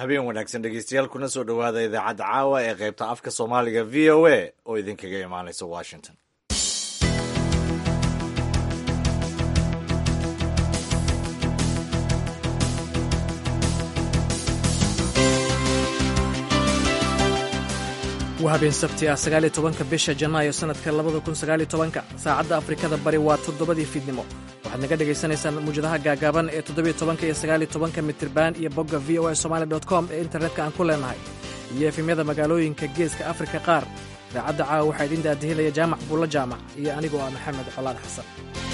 habeen wanaagsan dhegeystayaal kuna soo dhowaada idaacadda caawa ee qaybta afka soomaaliga v o a oo idinkaga imaanaysa washington waa habeen sabti ah sagaaliyo tobanka bisha janaayo sannadka labada kun sagaaliyo tobanka saacadda afrikada bari waa toddobadii fiidnimo waxaad naga dhagaysanaysaan muwjadaha gaagaaban ee toddobiyo tobanka iyo sagaaliyo tobanka mitriban iyo bogga v o a somali dot com ee internetka aan ku leenahay iyo efemyada magaalooyinka geeska afrika qaar idaacadda caawa waxaa idiin daadihinaya jaamac buulla jaamac iyo anigoo ah maxamed colaad xasan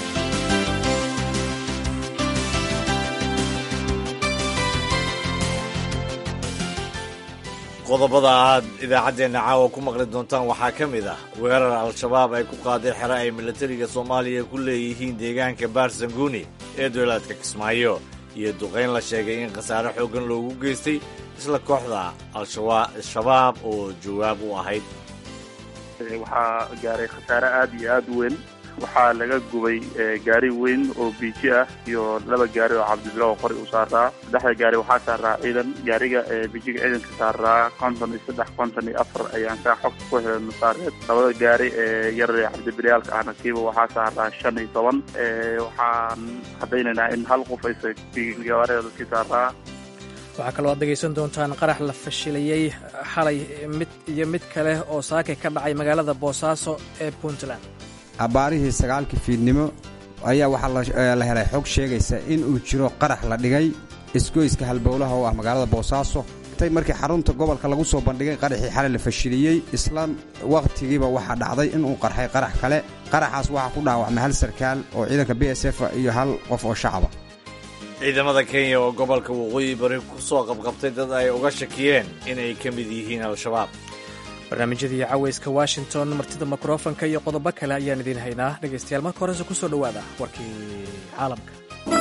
qodobada aad idaacaddeenna caawa ku maqli doontaan waxaa ka mid ah weerar al-shabaab ay ku qaaday xero ay milatariga soomaaliya ku leeyihiin deegaanka baarsanguuni ee dowlaadka kismaayo iyo duqayn la sheegay in khasaare xooggan loogu geystay isla kooxda al-shabaab oo jawaab u ahayd waxaa gaaray khasaare aad iyo aad u weyn waxaa laga gubay gaari weyn oo biiji ah iyo laba gaari oo cabdibilo oo qori u saaraa saddexda gaari waxaa saaraa ciidan gaariga biijiga ciidanka saaraa konton iyo saddex konton iyo afar ayaan kaa xogta ku helay masaareed labada gaari ee yar ee cabdibilayaalka ahna kiiba waxaa saaraa shan iyo toban waxaan caddaynaynaa in hal qof aysa gawaarida dadkii saaraa waxaa kaloo aad dhegaysan doontaan qarax la fashilayey xalay mid iyo mid kale oo saakay ka dhacay magaalada boosaaso ee puntland abbaarihii sagaalkii fiidnimo ayaa waxaa la helay xog sheegaysa in uu jiro qarax la dhigay isgoyska halbowlaha oo ah magaalada boosaaso intay markii xarunta gobolka lagu soo bandhigay qaraxii xalay la fashiliyey isla wakhtigiiba waxaa dhacday inuu qarxay qarax kale qaraxaas waxaa ku dhaawacmay hal sarkaal oo ciidanka b s f iyo hal qof oo shacaba ciidamada kenya oo gobolka waqooyi bari ku soo qabqabtay dad ay uga shakiyeen inay ka mid yihiin al-shabaab barnaamijyadii cawayska washington martida mikrofonka iyo qodobo kale ayaan idiin haynaa dhegaystayaal marka horese ku soo dhowaada warkii caalamka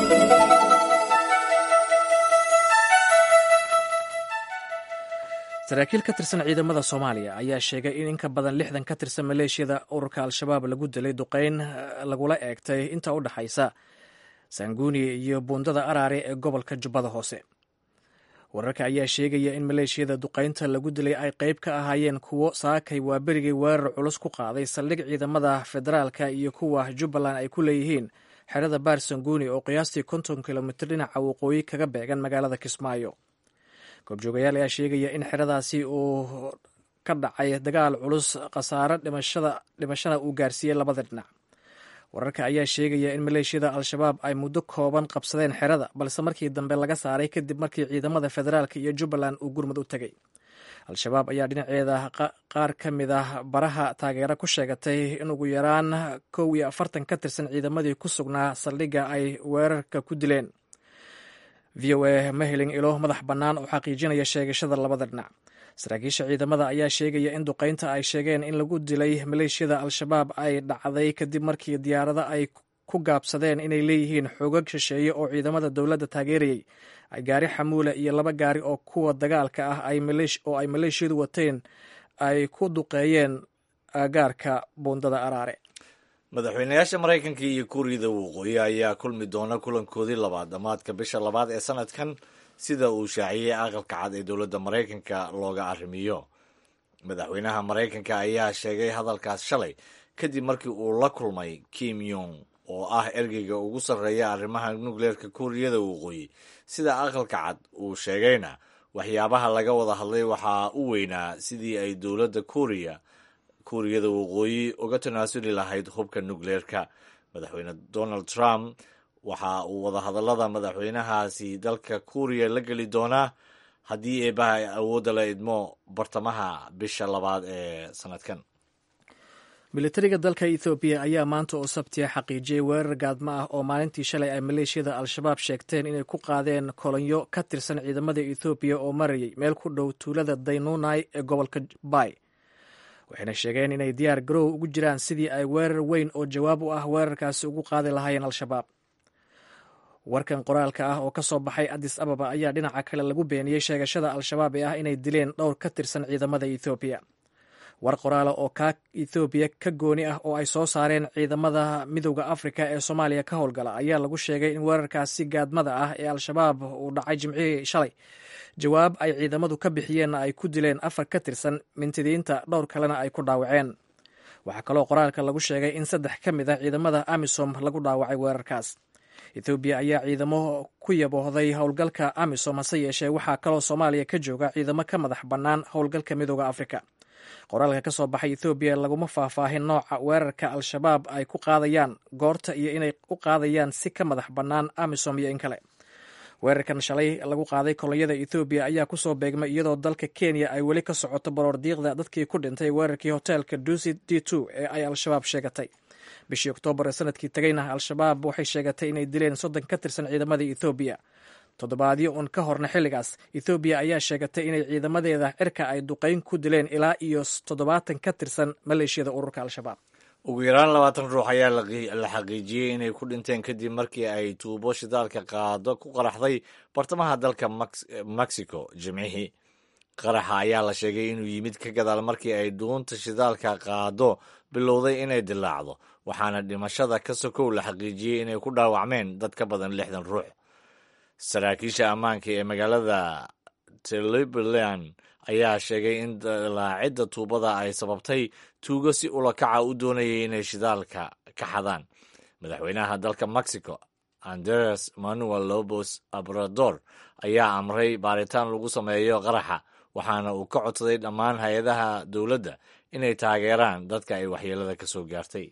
saraakiil ka tirsan ciidamada soomaaliya ayaa sheegay in in ka badan lixdan ka tirsan maleeshiyada ururka al-shabaab lagu dilay duqayn lagula eegtay inta u dhexaysa sanguuni iyo buundada araare ee gobolka jubbada hoose wararka ayaa sheegaya in maleeshiyada duqaynta lagu dilay ay qayb ka ahaayeen kuwo saakay waa berigay weerar culus ku qaaday saldhig ciidamada federaalka iyo kuwa jubbaland ay ku leeyihiin xerada baar sanguuni oo qiyaastii konton kilomitir dhinaca waqooyi kaga beegan magaalada kismaayo goobjoogayaal ayaa sheegaya in xeradaasi uu ka dhacay dagaal culus khasaare dhimashana uu gaarsiiyey labada dhinac wararka ayaa sheegaya in maleeshiyada al-shabaab ay muddo kooban qabsadeen xerada balse markii dambe laga saaray kadib markii ciidamada federaalk iyo jubbaland uu gurmud u tegay al-shabaab ayaa dhinaceeda qaar ka mid ah baraha taageero ku sheegatay in ugu yaraan kow iyo afartan ka tirsan ciidamadii ku sugnaa saldhigga ay weerarka ku dileen v o a ma helin ilo madax bannaan oo xaqiijinaya sheegashada labada dhinac saraakiisha ciidamada ayaa sheegaya in duqaynta ay sheegeen in lagu dilay maleeshiyada al-shabaab ay dhacday kadib markii diyaarado ay ku gaabsadeen inay leeyihiin xoogag shisheeye oo ciidamada dowladda taageerayay ay gaari xamuule iyo laba gaari oo kuwa dagaalka ah oo ay maleeshiyadu wateen ay ku duqeeyeen gaarka buundada araare madaxweynayaasha maraykanka iyo kuuriyada waqooyi ayaa kulmi doona kulankoodii labaad dhammaadka bisha labaad ee sanadkan sida uu shaaciyey aqalka cad ee dowladda maraykanka looga arrimiyo madaxweynaha maraykanka ayaa sheegay hadalkaas shalay kadib markii uu la kulmay kim yong oo ah ergeyga ugu sarreeya arrimaha nukleerka kuuriyada waqooyi sida aqalka cad uu sheegayna waxyaabaha laga wada hadlay waxaa u weynaa sidii ay dowladda kuuriya kuuriyada waqooyi uga tanaasuli lahayd hubka nukleerka madaxweyne donald trump waxa uu wadahadallada madaxweynahaasi dalka kuuriya la geli doonaa haddii eebaha awoodda la idmo bartamaha bisha labaad ee sanadkan militariga dalka ethoobiya ayaa maanta oo sabtiya xaqiijiyey weerar gaadmo ah oo maalintii shalay ay maleeshiyada al-shabaab sheegteen inay ku qaadeen kolonyo ka tirsan ciidamada ethoobiya oo marayay meel ku dhow tuulada daynunai ee gobolka bay waxayna sheegeen inay diyaar garow ugu jiraan sidii ay weerar weyn oo jawaab u ah weerarkaasi ugu qaadi lahaayeen al-shabaab warkan qoraalka ah oo ka soo baxay addis ababa ayaa dhinaca kale lagu beeniyey sheegashada al-shabaab ee ah inay dileen dhowr ka tirsan ciidamada ethoobiya war qoraala oo kaa ethoobiya ka gooni ah oo ay soo saareen ciidamada midowda afrika ee soomaaliya ka howlgala ayaa lagu sheegay in weerarkaasi gaadmada ah ee al-shabaab uu dhacay jimcihii shalay jawaab ay ciidamadu ka bixiyeenna ay ku dileen afar ka tirsan mintidiinta dhowr kalena ay ku dhaawaceen waxaa kaloo qoraalka lagu sheegay in saddex ka mid ah ciidamada amisom lagu dhaawacay weerarkaas ethoobiya ayaa ciidamo ku yaboohday howlgalka amisom hase yeeshee waxaa kaloo soomaaliya ka jooga ciidamo ka madax bannaan howlgalka midooda afrika qoraalka ka soo baxay ethoobiya laguma faahfaahin nooca weerarka al-shabaab ay ku qaadayaan goorta iyo inay u qaadayaan si ka madax bannaan amisom iyo in kale weerarkan shalay lagu qaaday kolonyada ethoobiya ayaa kusoo beegmay iyadoo dalka kenya ay weli ka socoto baroordiiqda dadkii ku dhintay weerarkii hoteelka dusi d two ee ay al-shabaab sheegatay bishii oktoobar ee sanadkii tegayna al-shabaab waxay sheegatay inay dileen soddon ka tirsan ciidamadii ethoobiya toddobaadyo un ka horna xilligaas ethoobiya ayaa sheegatay inay ciidamadeeda cirka ay duqayn ku dileen ilaa iyo toddobaatan ka tirsan maleeshiyada ururka al-shabaab ugu yaraan labaatan ruux ayaa la xaqiijiyey inay ku dhinteen kadib markii ay tuubo shidaalka qaado ku qaraxday bartamaha dalka mexico jimcihii qaraxa ayaa la sheegay inuu yimid ka gadaal markii ay dhuunta shidaalka qaado bilowday inay dilaacdo waxaana dhimashada ka sokow la xaqiijiyey inay ku dhaawacmeen dad ka badan lixdan ruux saraakiisha ammaanka ee magaalada teliberland ayaa sheegay in dilaacidda tuubada ay sababtay tuugo si ulakaca u doonayay inay shidaalka ka xadaan madaxweynaha dalka mexico andres manuel lobos abrador ayaa amray baaritaan lagu sameeyo qaraxa waxaana uu ka codsaday dhammaan hay-adaha dowladda inay taageeraan dadka ay waxyeelada ka soo gaartay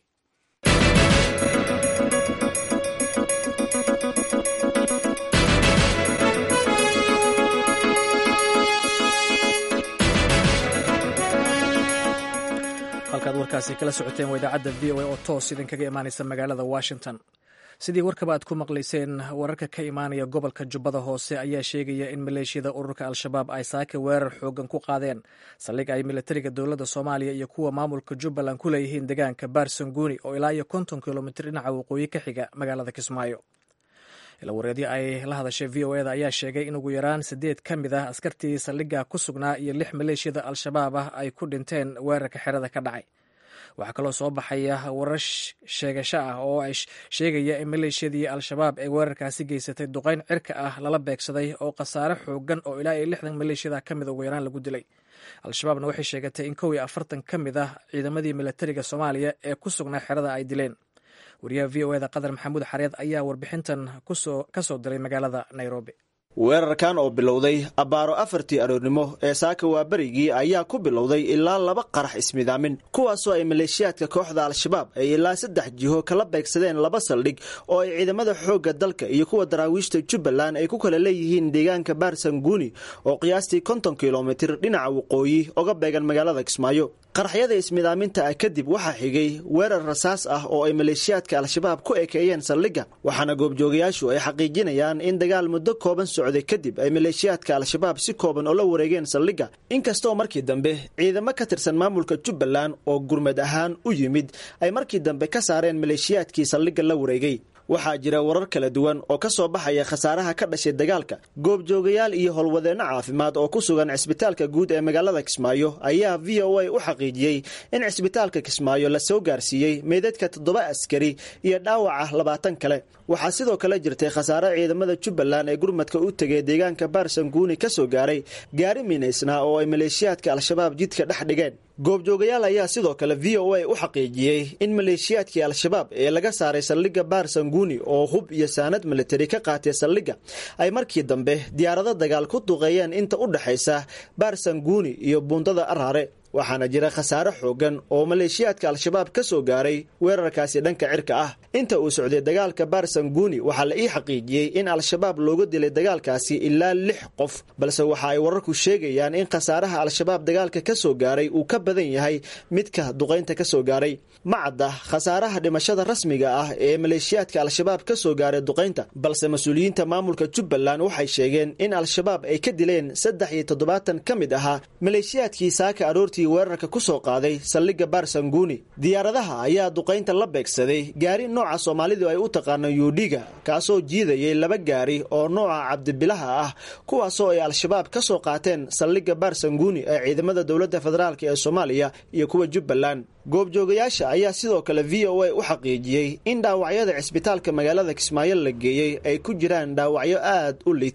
halkaad warkaasi kala socoteen waa idaacadda v o a oo toos idinkaga imaanaysa magaalada washington sidii warkaba aad ku maqlayseen wararka ka imaanaya gobolka jubbada hoose ayaa sheegaya in maleeshiyada ururka al-shabaab ay saaka weerar xoogan ku qaadeen saldhig ay militariga dowladda soomaaliya iyo kuwa maamulka jubbaland ku leeyihiin deegaanka baarsanguuni oo ilaa iyo konton kilomitir dhinaca waqooyi ka xiga magaalada kismaayo ilawareedyo ay la hadashay v o eda ayaa sheegay in ugu yaraan siddeed ka mid ah askartii saldhigga ku sugnaa iyo lix maleeshiyada al-shabaab ah ay ku dhinteen weerarka xerada ka dhacay waxaa kaloo soo baxaya warar sheegasho ah oo ay sheegaya in maleeshiyadii al-shabaab ee weerarkaasi geysatay duqayn cirka ah lala beegsaday oo khasaare xoogan oo ilaa iyo lixdan maleeshiyada ka mid ugu yaraan lagu dilay al-shabaabna waxay sheegatay in kow iyo afartan ka mid ah ciidamadii militariga soomaaliya ee ku sugnaa xerada ay dileen wariyaha v o eda qadar maxamuud xareed ayaa warbixintan ka soo diray magaalada nairobi weerarkan oo bilowday abbaaro afartii aroornimo ee saaka waa berigii ayaa ku bilowday ilaa laba qarax ismidaamin kuwaasoo ay maleeshiyaadka kooxda al-shabaab ay ilaa saddex jiho kala beegsadeen laba saldhig oo ay ciidamada xoogga dalka iyo kuwa daraawiishta jubbaland ay ku kala leeyihiin deegaanka baarsanguuni oo qiyaastii konton kilomitir dhinaca waqooyi oga beegan magaalada kismaayo qaraxyada ismidaaminta ah kadib waxaa xigay weerar rasaas ah oo ay maleeshiyaadka al-shabaab ku ekeeyeen saldhigga waxaana goobjoogayaashu ay xaqiijinayaan in dagaal muddo kooban socday kadib ay maleeshiyaadka al-shabaab si kooban oo la wareegeen saldhigga inkastoo markii dambe ciidamo ka tirsan maamulka jubbaland oo gurmad ahaan u yimid ay markii dambe ka saareen maleeshiyaadkii saldhigga la wareegay waxaa jira warar kala duwan oo ka soo baxaya khasaaraha ka dhashay dagaalka goobjoogayaal iyo howlwadeenno caafimaad oo ku sugan cisbitaalka guud ee magaalada kismaayo ayaa v o a u xaqiijiyey in cisbitaalka kismaayo la soo gaarsiiyey meydadka toddoba askari iyo dhaawaca labaatan kale waxaa sidoo kale jirtay khasaare ciidamada jubbaland ee gurmadka u tegay deegaanka baarsanguuni ka soo gaaray gaari minaysnaa oo ay maleeshiyaadka al-shabaab jidka dhex dhigeen goobjoogayaal ayaa sidoo kale v o a u xaqiijiyey in maleeshiyaadkii al-shabaab ee laga saaray saldhigga baarsanguuni oo hub iyo saanad militari ka qaatay saldhigga ay markii dambe diyaarado dagaal ku duqeeyeen inta u dhexaysa baarsanguuni iyo buundada araare waxaana jira khasaare xoogan oo maleeshiyaadka al-shabaab ka soo gaaray weerarkaasi dhanka cirka ah inta uu socday dagaalka baarsanguuni waxaa la ii xaqiijiyey in al-shabaab looga dilay dagaalkaasi ilaa lix qof balse waxa ay wararku sheegayaan in khasaaraha al-shabaab dagaalka ka soo gaaray uu ka badan yahay midka duqaynta ka soo gaaray ma cadda khasaaraha dhimashada rasmiga ah ee maleeshiyaadka al-shabaab ka soo gaaray duqaynta balse mas-uuliyiinta maamulka jubbaland waxay sheegeen in al-shabaab ay ka dileen saddex iyo toddobaatan ka mid ahaa maleeshiyaadkii saaka aroortii weerarka ku soo qaaday saldhigga baarsanguuni diyaaradaha ayaa duqaynta la beegsaday gaari nooca soomaalidu ay u taqaano yuudhiga kaasoo jiidayay laba gaari oo nooca cabdibilaha ah kuwaasoo ay al-shabaab ka soo qaateen saldhigga baarsanguuni ee ciidamada dowladda federaalk ee soomaaliya iyo kuwa jubbaland goobjoogayaasha ayaa sidoo kale v o a u xaqiijiyey in dhaawacyada cisbitaalka magaalada kismaayo la geeyey ay ku jiraan dhaawacyo aad u liita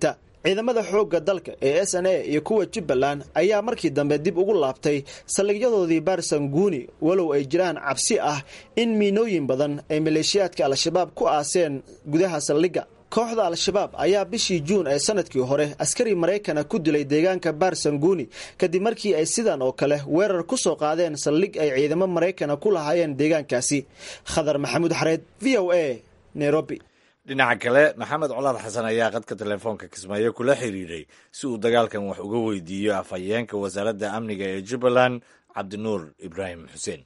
ciidamada xoogga dalka ee s n a iyo kuwa jubbaland ayaa markii dambe dib ugu laabtay saldhigyadoodii baarsanguuni walow ay jiraan cabsi ah in miinooyin badan ay maleeshiyaadka al-shabaab ku aaseen gudaha saldhigga kooxda al-shabaab ayaa bishii juun ee sanadkii hore askari maraykana ku dilay deegaanka baarsanguuni kadib markii ay sidan oo kale weerar ku soo qaadeen saldhig ay ciidamo maraykana ku lahaayeen deegaankaasi khadar maxamuud xareed v o a nairobi dhinaca kale maxamed colaad xasan ayaa qadka telefoonka kismaayo kula xiriiray si uu dagaalkan wax uga weydiiyo afhayeenka wasaaradda amniga ee jubbaland cabdinuur ibraahim xuseen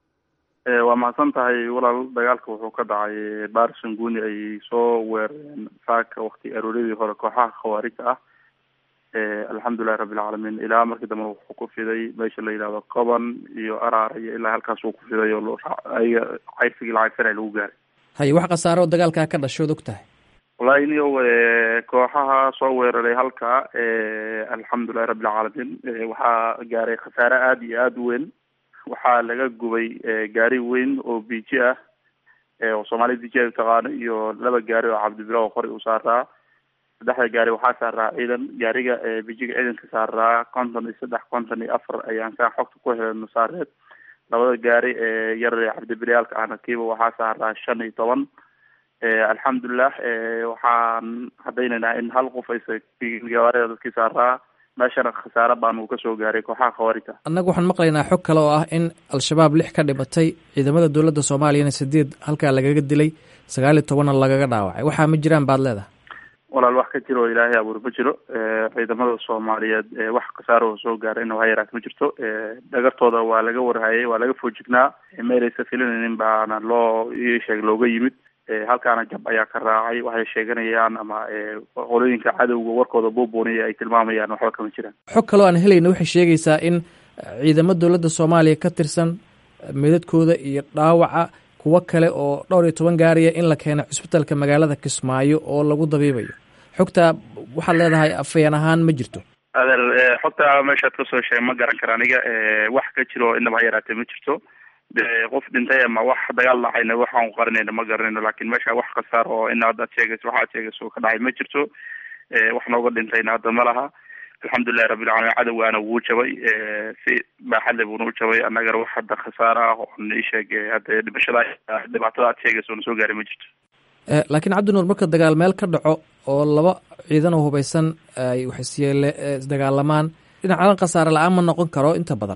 waa mahadsan tahay walaal dagaalka wuxuu ka dhacay baarsanguuni ay soo weerareen saaka wakti arooradii hore kooxaha khawaarijta ah alxamdulilahi rabbilcaalamiin ilaa markii dambe wuxuu ku fiday meesha la yidhahdo qoban iyo araar iyo ilaa halkaas uu ku fiday oo cayrsigii lacagsanay lagu gaaray haye wax khasaaro oo dagaalkaa ka dhashood og tahay wallahi niyow kooxaha soo weeraray halka alxamdulilahi rabbilcaalamiin waxaa gaaray khasaare aada iyo aada u weyn waxaa laga gubay gaari weyn oo biji ah oo soomaalida biji ay utaqaano iyo laba gaari oo cabdibila oo qori u saaraa saddexda gaari waxaa saaraa ciidan gaariga bijiga ciidanka saaraa konton iyo saddex konton iyo afar ayaan saa xogta ku helno saareed labada gaari ee yar cabdibilayaalka ahna kiiba waxaa saaraa shan iyo toban alxamdulilah waxaan cadaynaynaa in hal qof aysa gawaarida dadkii saaraa meeshana khasaare baan uu kasoo gaaray kooxaha khawaarijta annagu waxaan maqlaynaa xog kale oo ah in al-shabaab lix ka dhimatay ciidamada dowladda soomaaliyana sideed halkaa lagaga dilay sagaal iyo tobanna lagaga dhaawacay waxaa ma jiraan baad leedahay walaal wax ka jiro oo ilaahay abuur ma jiro ciidamada soomaaliyeed wax khasaaro oo soo gaarayna waa yaraat ma jirto dhagartooda waa laga warhayay waa laga foojignaa meelaysa filinaynin baana loo sheeg looga yimid halkaana jab ayaa ka raacay waxay sheeganayaan ama qolooyinka cadowga warkooda buubuuniya ay tilmaamayaan waxba kama jiraan xog kaloo aan helayna waxay sheegaysaa in ciidamo dowladda soomaaliya ka tirsan midadkooda iyo dhaawaca kuwo kale oo dhowr iyo toban gaariya in la keeno cisbitalka magaalada kismaayo oo lagu dabiibayo xogtaa waxaad leedahay afayeen ahaan ma jirto adeer xogta meeshaad kasoo sheeg ma garan kara aniga wax ka jiro inaba ha yaraatee ma jirto qof dhintay ama wax dagaal dhacayna waxaan qarinayna ma garanayno lakin meesha wax khasaar oo ina haddaad sheegayso waxaad sheegayso ka dhacay ma jirto wax nooga dhintayna hadda ma laha alxamdulilahi rabbilcalamin cadowgaana wuu jabay si baaxadle buuna u jabay annagana wax hadda khasaaro ah oon isheeg hadda dhimashada dhibaatada aad sheegayso na soo gaaray ma jirto laakiin cabdinuur marka dagaal meel ka dhaco oo laba ciidan oo hubaysan ay waxisyeele isdagaalamaan dhinacadan khasaare la-aan ma noqon karo inta badan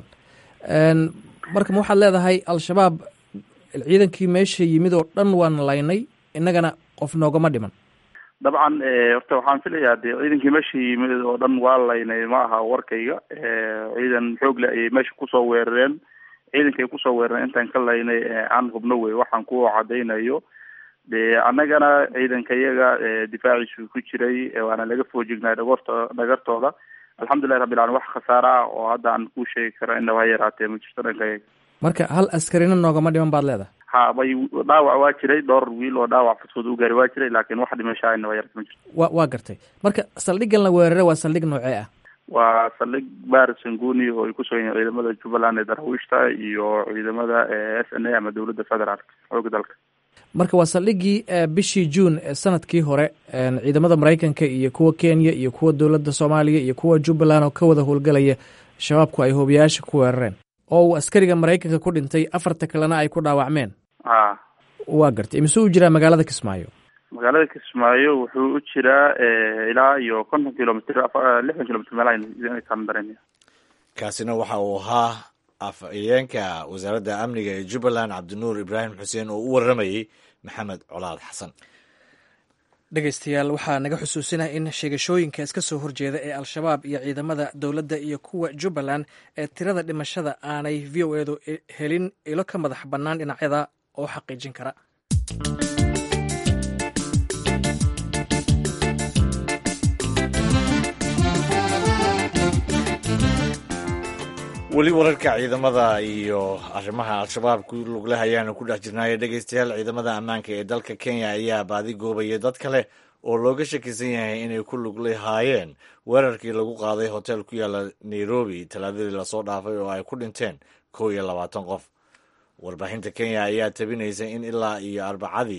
marka ma waxaad leedahay al-shabaab ciidankii meesha yimid oo dhan waan laynay innagana qof noogama dhiman dabcan horta waxaan filayaa de ciidankii meesha yimid oo dhan waa laynay ma aha warkayga ciidan xoog le ayay meesha kusoo weerareen ciidankay kusoo weerareen intaan ka laynay aan hubno wey waxaan ku cadaynayo de annagana ciidanka iyaga difaaciisu ku jiray waana laga foojignay dhagorto dhagartooda alxamdulilahi rabbilalamin wax khasaare ah oo hadda aan kuu sheegi karo inaba ha yaraatee ma jirto dhankayaga marka hal askarina noogama dhiman baad leedahay ha bay dhaawac waa jiray dhowr wiil oo dhaawac fudfud u gaari waa jiray laakiin wax dhimashaa inaba yarata ma jirto wa waa gartay marka saldhiggan la weerare waa saldhig noocee ah waa saldhig baar sanguni oo ay kusoo yihiin ciidamada jubbaland ee daraawiishta iyo ciidamada s n a ama dowladda federaalk xooga dalka marka waa saldhiggii bishii juun sanadkii hore ciidamada maraykanka iyo kuwa kenya iyo kuwa dowladda soomaaliya iyo kuwa jubbaland oo ka wada howlgelaya shabaabku ay hoobiyaasha ku weerareen oo uu askariga maraykanka ku dhintay afarta kalena ay ku dhaawacmeen ha waa gartay mise u jiraa magaalada kismaayo magaalada kismaayo wuxuu u jiraa ilaa iyo konton kilomitr lixdan kilomitr meelahaan dareemaya kaasina waxa uu ahaa afhayeenka wasaaradda amniga ee jubbaland cabdinuur ibraahim xuseen oo u warramayey maxamed colaad xasan dhegeystayaal waxaa naga xusuusinah in sheegashooyinka iska soo horjeeda ee al-shabaab iyo ciidamada dowladda iyo kuwa jubbaland ee tirada dhimashada aanay v o edu helin ilo ka madax bannaan dhinacyada oo xaqiijin kara weli wararka ciidamada iyo arrimaha al-shabaab ku lugleh ayaanu ku dhex jirnaayo dhegeystayaal ciidamada ammaanka ee dalka kenya ayaa baadi goobaya dad kale oo looga shakisan yahay inay ku luglahaayeen weerarkii lagu qaaday hotel ku yaala nairobi talaadadii lasoo dhaafay oo ay ku dhinteen kow iyo labaatan qof warbaahinta kenya ayaa tabinaysa in ilaa iyo arbacadii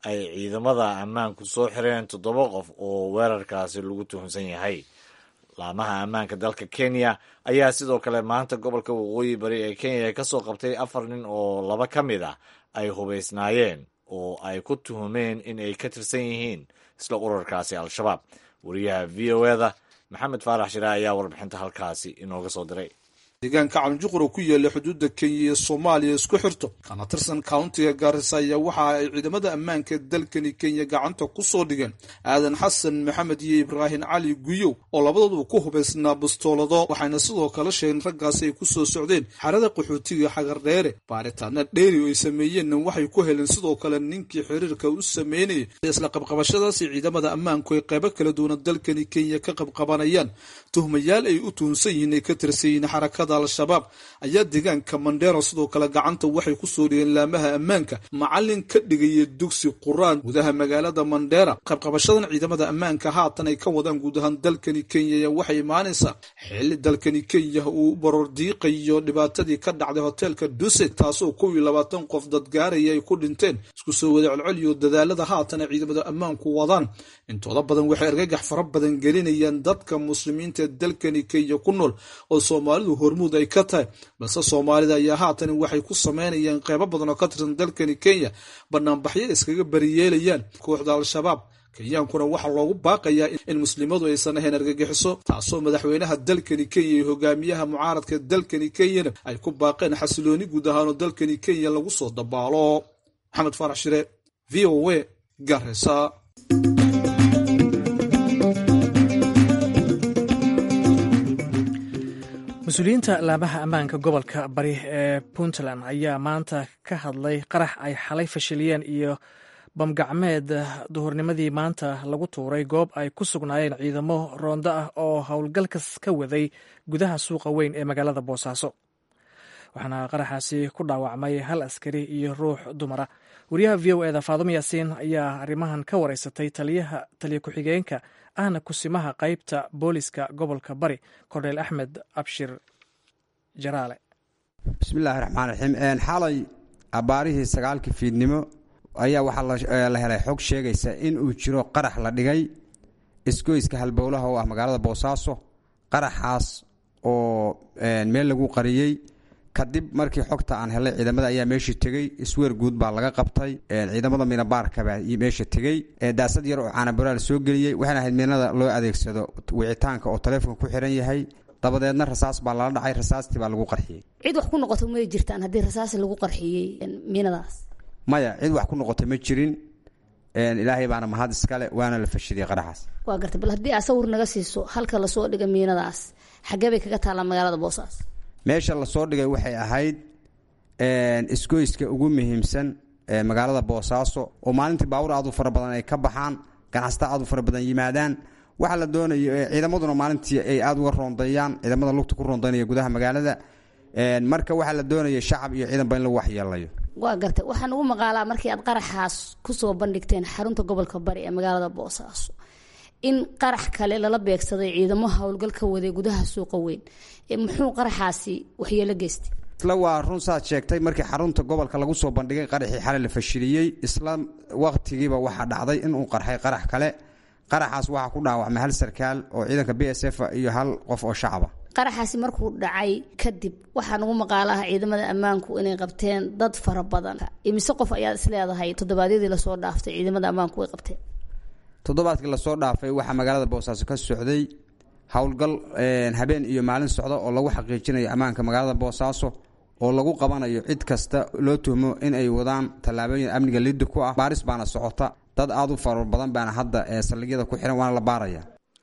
ay ciidamada ammaanku soo xireen toddoba qof oo weerarkaasi lagu tuhunsan yahay laamaha ammaanka dalka kenya ayaa sidoo kale maanta gobolka waqooyi bari ee kenya ka soo qabtay afar nin oo laba ka mid ah ay hubaysnaayeen oo ay ku tuhumeen in ay ka tirsan yihiin isla urarkaasi al-shabaab wariyaha v o eda maxamed faarax shire ayaa warbixinta halkaasi inooga soo diray deegaanka calinjuqur oo ku yaala xuduudda kenya iyo soomaaliya isku xirto kana tirsan countiga gaarisa ayaa waxa ay ciidamada ammaanka dalkani kenya gacanta ku soo dhigeen aadan xasan maxamed iyo ibraahim cali guyow oo labadooduba ku hubaysnaa bastoolado waxayna sidoo kale sheegeen raggaasi ay ku soo socdeen xarada qaxootiga xagardheere baaritaana dheeri oo ay sameeyeenna waxay ku heleen sidoo kale ninkii xiriirka u sameynayay isla qabqabashadaasi ciidamada ammaanku ay qaybo kala duwana dalkani kenya ka qabqabanayaan tuhmayaal ay u tuhunsan yihiin ay ka tirsan yihiin xarakada al-shabaab ayaa deegaanka mandheero sidoo kale gacanta waxay ku soo dhigeen laamaha ammaanka macalin ka dhigaya dugsi quraan gudaha magaalada mandheera qabqabashadan ciidamada ammaanka haatan ay ka wadaan guud ahaan dalkani kenya ayaa waxay imaanaysaa xilli dalkani kenya uu baroor diiqayo dhibaatadii ka dhacday hoteelka duset taasoo kow iyo labaatan qof dadgaaraya ay ku dhinteen isku soo wada celceliyo dadaalada haatan ay ciidamada ammaanku wadaan intooda badan waxay argagax fara badan gelinayaan dadka muslimiinta ee dalkani kenya ku nool oo soomaalidu hormuud ay ka tahay balse soomaalida ayaa haatan waxay ku sameynayaan qeybo badan oo ka tirsan dalkani kenya banaanbaxyo iskaga bariyeelayaan kooxda al-shabaab kenyaankuna waxaa loogu baaqayaa in muslimadu aysan ahayn argagixiso taasoo madaxweynaha dalkani kenya iyo hogaamiyaha mucaaradka dalkani kenyana ay ku baaqeen xasilooni guud ahaanoo dalkani kenya lagu soo dabaalo maxamed faarax shire v o a garesa mas-uuliyiinta laamaha ammaanka gobolka bari ee puntland ayaa maanta ka hadlay qarax ay xalay fashiliyeen iyo bamgacmeed duhurnimadii maanta lagu tuuray goob ay ku sugnaayeen ciidamo roondo ah oo howlgalkas ka waday gudaha suuqa weyn ee magaalada boosaaso waxaana qaraxaasi ku dhaawacmay hal askari iyo ruux dumara wariyaha v o eda faadum yaasiin ayaa arrimahan ka wareysatay taliyaha taliya ku-xigeenka ahna kusimaha qeybta booliska gobolka bari korneyl axmed abshir jaraale bismillaahi raxmaan raxiim xalay abbaarihii sagaalkii fiidnimo ayaa waxaa la helay xog sheegaysa in uu jiro qarax la dhigay isgoyska halbowlaha oo ah magaalada boosaaso qaraxaas oo meel lagu qariyey kadib markii xogta aan helay ciidamada ayaa meeshii tegey isweer guud baa laga qabtay ciidamada miinabaarkabaa meesha tegey daasad yar oo caanaboraal soo geliyey waxayna ahayd miinada loo adeegsado wicitaanka oo taleefonka ku xiran yahay dabadeedna rasaas baa lala dhacay rasaastii baa lagu qarxiyey cid wax ku noqoto may jirtaan haddii rasaas lagu qarxiyey miinadaas maya cid wax ku noqotay ma jirin ilaahay baana mahad iskale waana la fashidiyey qaraxaas waa gartay bal haddii aa sawir naga siiso halka lasoo dhiga miinadaas xaggee bay kaga taallaa magaalada boosaas meesha lasoo dhigay waxay ahayd isgoyska ugu muhiimsan magaalada boosaaso oo maalintii baawur aad u fara badan ay ka baxaan ganacsata aad u fara badan yimaadaan waxaa la doonayo ciidamaduna maalintii ay aada uga roondeeyaan ciidamada lugta ku roondeynaya gudaha magaalada marka waxaa la doonaya shacab iyo ciidanba in lagu waxyeelayo waa gartay waxaan ugu maqaalaa markii aad qaraxaas kusoo bandhigteen xarunta gobolka bari ee magaalada boosaaso in qarax kale lala beegsaday ciidamo howlgal ka waday gudaha suuqa weyn muxuu qaraxaasi waxyeelo geystay isla waa run saad sheegtay markii xarunta gobolka lagu soo bandhigay qaraxii xalay la fashiliyey isla waqtigiiba waxaa dhacday inuu qarxay qarax kale qaraxaas waxaa ku dhaawacmay hal sarkaal oo ciidanka b s f iyo hal qof oo shacaba qaraxaasi markuu dhacay kadib waxaa nagu maqaalaha ciidamada ammaanku inay qabteen dad fara badan imise qof ayaad isleedahay toddobaadyadii lasoo dhaaftay ciidamada ammaanku way qabteen toddobaadkii lasoo dhaafay waxaa magaalada boosaaso ka socday howlgal habeen iyo maalin socda oo lagu xaqiijinayo ammaanka magaalada boosaaso oo lagu qabanayo cid kasta loo tuhmo in ay wadaan tallaabooyin amniga liddi ku ah baaris baana socota dad aada u fara badan baana hadda saldhigyada ku xiran waana la baaraya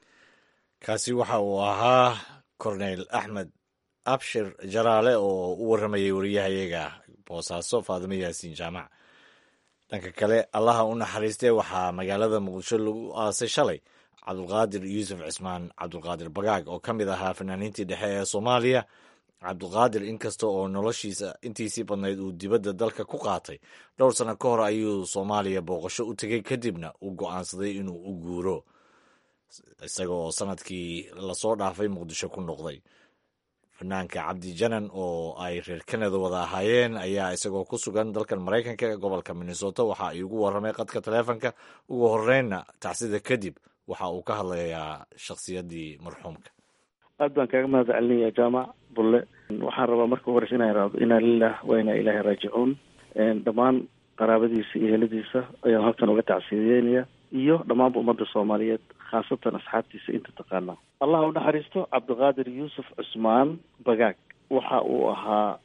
kaasi waxa uu ahaa korneyl axmed abshir jaraale oo u warramayay wariyahayaga boosaaso faadimo yaasiin jaamac dhanka kale allaha u naxariistee waxaa magaalada muqdisho lagu aasay shalay cabdulqaadir yuusuf cismaan cabdulqaadir bagaag oo ka mid ahaa fanaaniintii dhexe ee soomaaliya cabdulqaadir inkasta oo noloshiisa intiisii badnayd uu dibadda dalka ku qaatay dhowr sanno ka hor ayuu soomaaliya booqasho u tegey kadibna uu go'aansaday inuu u guuro isaga oo sanadkii lasoo dhaafay muqdisho ku noqday fanaanka cabdi janan oo ay reer kanada wada ahaayeen ayaa isagoo ku sugan dalkan maraykanka ee gobolka minnesota waxa ay ugu warramay qadka taleefonka ugu horreynna tacsida kadib waxa uu ka hadlayaa shakhsiyaddii marxuumka aad baan kaaga mahad celinaya jaamac bulle waxaan rabaa marka horeysa inaan iraado inaa lilah wa inaa ilaahi raajicuun dhammaan qaraabadiisa iyo heladiisa ayaan halkan uga tacsiideynaya iyo dhammaanba ummadda soomaaliyeed khaasatan asxaabtiisa inta taqaanaa allah u naxariisto cabdiqaadir yuusuf cusmaan bagaag waxa uu ahaa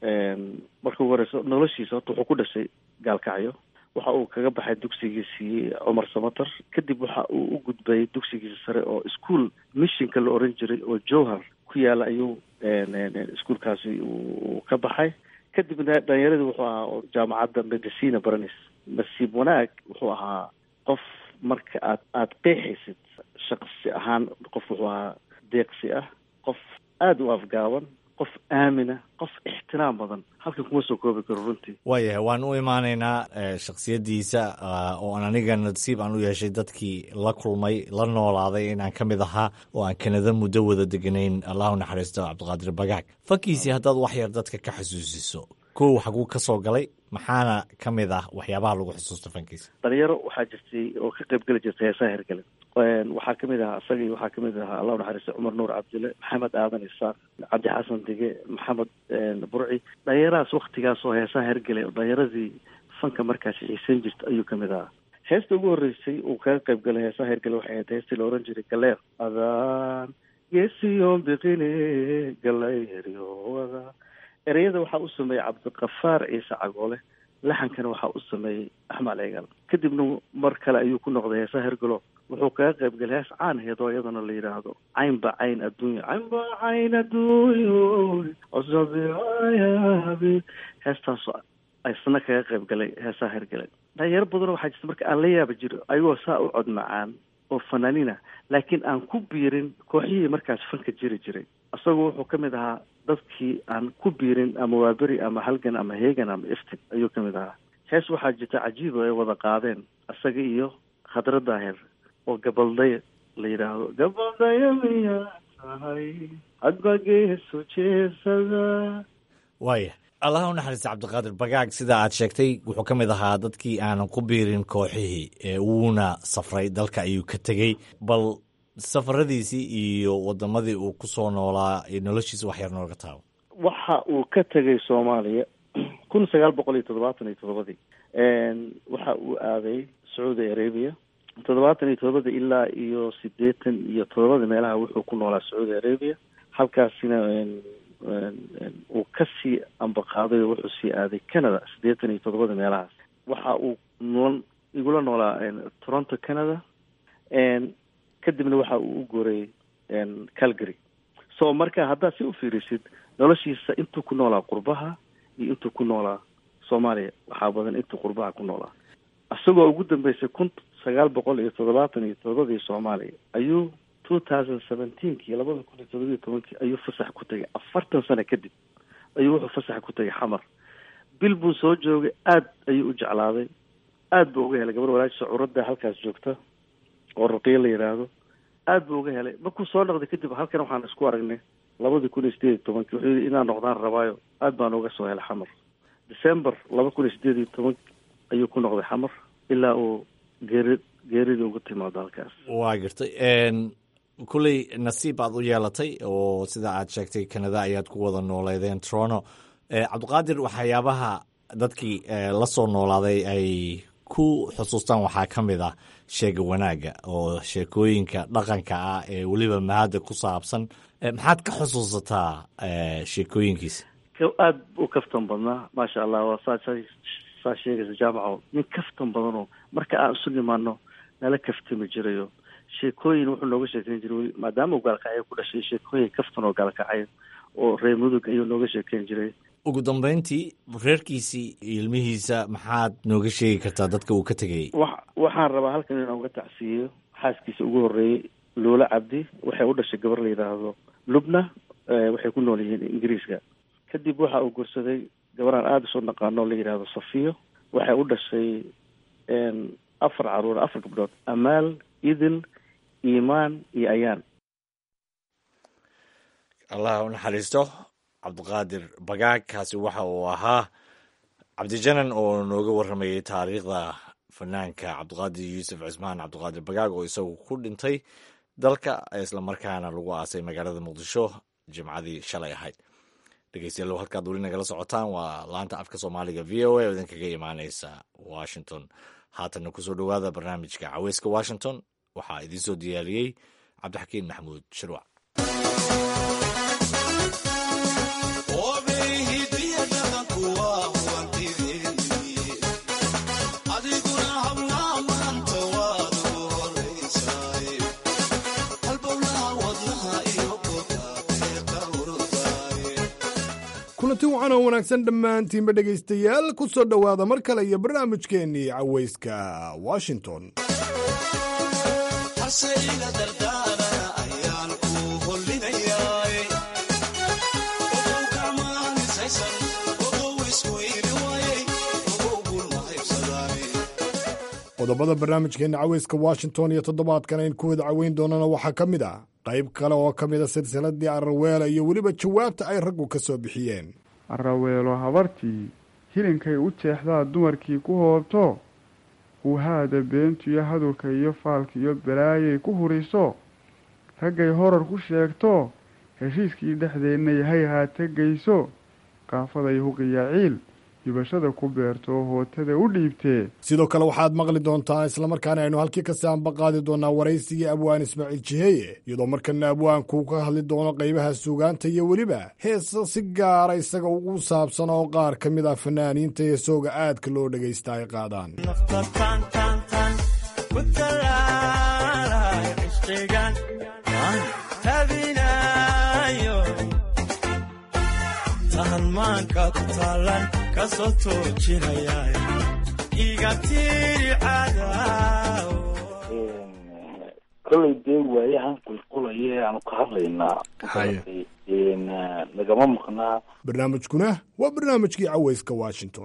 marka ugu horeysa noloshiisa horta wuxuu ku dhashay gaalkacyo waxa uu kaga baxay dugsigiisii cumar samater kadib waxa uu u gudbay dugsigiisa sare oo ischool missionka la oran jiray oo jowhar ku yaala ayuu iskuolkaasi uu ka baxay kadibna dhalinyaradii wuxuu ahaa oo jaamacadda medicina baranis nasiib wanaag wuxuu ahaa qof marka aad aada qeexaysid shaqsi ahaan qof wuxuu ahaa deeqsi ah qof aada u afgaaban qof aamina qof ixtiraam badan halkan kuma soo koobi karo runtii waayahay waan u imaanaynaa shakhsiyaddiisa oo aan aniga nasiib aan u yeeshay dadkii la kulmay la noolaaday inaan ka mid ahaa oo aan kanada muddo wada deganayn allah u naxariisto cabdiqaadir bagaag fankiisii haddaad wax yar dadka ka xusuusiso kow xaguu ka soo galay maxaana ka mid ah waxyaabaha lagu xusuusto fankiisa dhalinyaro waxaa jirtay oo ka qayb geli jirtay heesaha hergele waxaa kamid ahaa isagii waxaa kamid ahaa allah unaxariista cumar nuur cabdille maxamed aadan isaaq cabdi xasan dige maxamed burci dhalinyarahaas waktigaas oo heesaha hergele oo dhalinyaradii fanka markaasi xiisan jirta ayuu kamid ahaa heesta ugu horreysay uu kaga qayb galay heesaha hergele waxay ahayd heestii la oran jiray galeer adaan geesiyon biqine galayryowada ereyada waxaa u sameeyey cabdiqafaar ciise cagoole laxankana waxaa u sameeyey axmed ceegal kadibna mar kale ayuu ku noqday heesaha hergelo wuxuu kaga qayb galay hees caan aheed oo iyadana la yidhaahdo caynba cayn adduunya caynba cayn adduunya cosabiayabi heestaas isna kaga qayb galay heesaha hergele dhalinyaro badanoo waxaa jirta marka aan la yaaba jiro ayagoo saa u cod macaan oo fanaaniina laakiin aan ku biirin kooxihii markaas fanka jiri jiray isagoo wuxuu ka mid ahaa dadkii aan ku biirin ama waaberi ama halgan ama heegan ama iftin ayuu ka mid ahaa hees waxaa jirta cajiib oo ay wada qaadeen isaga iyo khadra daahir oo gabaldaya la yidhaahdo gabaldaya miyaa tahay hadba geesu jeesada waaya allah u naxariista cabdiqaadir bagaag sida aad sheegtay wuxuu ka mid ahaa dadkii aanan ku biirin kooxihii ee wuuna safray dalka ayuu ka tegey bal safaradiisii iyo wadamadii uu ku soo noolaa noloshiisa wax yar nooga taabo waxa uu ka tegay soomaaliya kun sagaal boqol iyo toddobaatan iyo toddobadii waxa uu aaday sacuudi arabia toddobaatan iyo toddobadii ilaa iyo siddeetan iyo toddobadii meelaha wuxuu ku noolaa sacuudi arabia halkaasina uu kasii ambaqaaday oo wuxuu sii aaday canada siddeetan iyo toddobadii meelahaas waxa uu nool igula noolaa toronto canada kadibna waxa uu u guuray calgary so marka haddaad si u fiirisid noloshiisa intuu ku noolaa qurbaha iyo intuu ku noolaa soomaaliya waxaa badan intuu qurbaha ku noolaa isagoo ugu dambeysay kun sagaal boqol iyo toddobaatan iyo toddobadii soomaaliya ayuu two thousand seventeenkii labada kun iyo toddobiyo tobankii ayuu fasax ku tegay afartan sano kadib ayuu wuxuu fasax ku tegay xamar bil buu soo joogay aad ayuu u jeclaaday aad buu uga helay gabar walaashiisa curadda halkaas joogta oo ruqiya la yidhaahdo aad buu uga helay markuu soo noqday kadib halkan waxaan isku aragnay labadii kun iyo sideed iyo tobankii wuxuu yidhi inaan noqdaan rabaayo aad baan uga soo helay xamar december laba kun iyo sideed iyo toban ayuu ku noqday xamar ilaa uu geeri geerida uga timaado halkaas waa gartay kulley nasiib aad u yeelatay oo sida aad sheegtay canada ayaad ku wada nooleedeen toronto cabdiqaadir waxyaabaha dadkii la soo noolaaday ay ku xusuustaan waxaa ka mid ah sheega wanaagga oo sheekooyinka dhaqanka ah ee weliba mahadda ku saabsan maxaad ka xusuusataa sheekooyinkiisa aada u kaftan badnaa maasha allah waa saa saa sheegaysa jaamaco nin kaftan badanoo marka aan isu nimaano nala kaftami jirayo sheekooyin wuxuu nooga sheekeyn jiray maadaama uu gaalkacyo ku dhashay sheekooyin kaftan oo gaalkacyo oo reer mudug ayuu nooga sheekeyn jiray ugu dambeyntii reerkiisii iyo ilmihiisa maxaad nooga sheegi kartaa dadka uu ka tegayay wa waxaan rabaa halkan inaan uga tacsiiyo xaaskiisa ugu horreeyey luula cabdi waxay u dhashay gabar la yidhaahdo lubna waxay ku nool yihiin ingiriiska kadib waxa uu gursaday gabaraan aada usoo naqaano la yidhaahdo safiyo waxay u dhashay afar caruur afar gabdhood amaal idil iimaan iyo ayaan allah u naxariisto cabdiqaadir bagaag kaasi waxa uu ahaa cabdijanan oo nooga warramayay taariikhda fanaanka cabdiqaadir yuusuf cismaan cabdiqaadir bagaag oo isagu ku dhintay dalka islamarkaana lagu aasay magaalada muqdisho jimcadii shalay ahayd dhegeystayaal halkaad weli nagala socotaan waa laanta afka soomaaliga v o a oo idinkaga imaaneysa washington haatanna kusoo dhowaada barnaamijka caweyska washington waxaa idiin soo diyaariyey cabdixakiin maxamuud shirwac kulanti wacan oo wanaagsan dhammaantiinba dhegaystayaal ku soo dhowaada mar kale iyo barnaamijkeennii cawayska washington qodobada barnaamijkeenna caweyska washington iyo toddobaadkan ayn ku wada caweyn doonana waxaa ka mid ah qayb kale oo ka mid a silsiladii araweela iyo weliba jawaabta ay raggu ka soo bixiyeen araweelo habartii hilinkay u jeexdaa dumarkii ku hoobto huuhaada beentu iyo hadurka iyo faalka iyo balaayay ku huriso raggay horar ku sheegto heshiiskii dhexdeenna yahay haa tegayso qaafaday huqiya ciil hibashada ku beerto oo hootada u dhiibtee sidoo kale waxaad maqli doontaa islamarkaana aynu halkii kasi aanba qaadi doonaa waraysigii abwaan ismaaciil jiheeye iyadoo markana abwaanku ka hadli doono qaybaha suugaanta iyo weliba heesa si gaara isaga ugu saabsan oo qaar ka mid ah fanaaniinta heesooga aadka loo dhagaysta ay qaadaan kolay dee waayahan qulqulaya ee aanu ka hadlaynaa nagama maqnaa barnaamijkuna waa barnaamijkii caweyska washington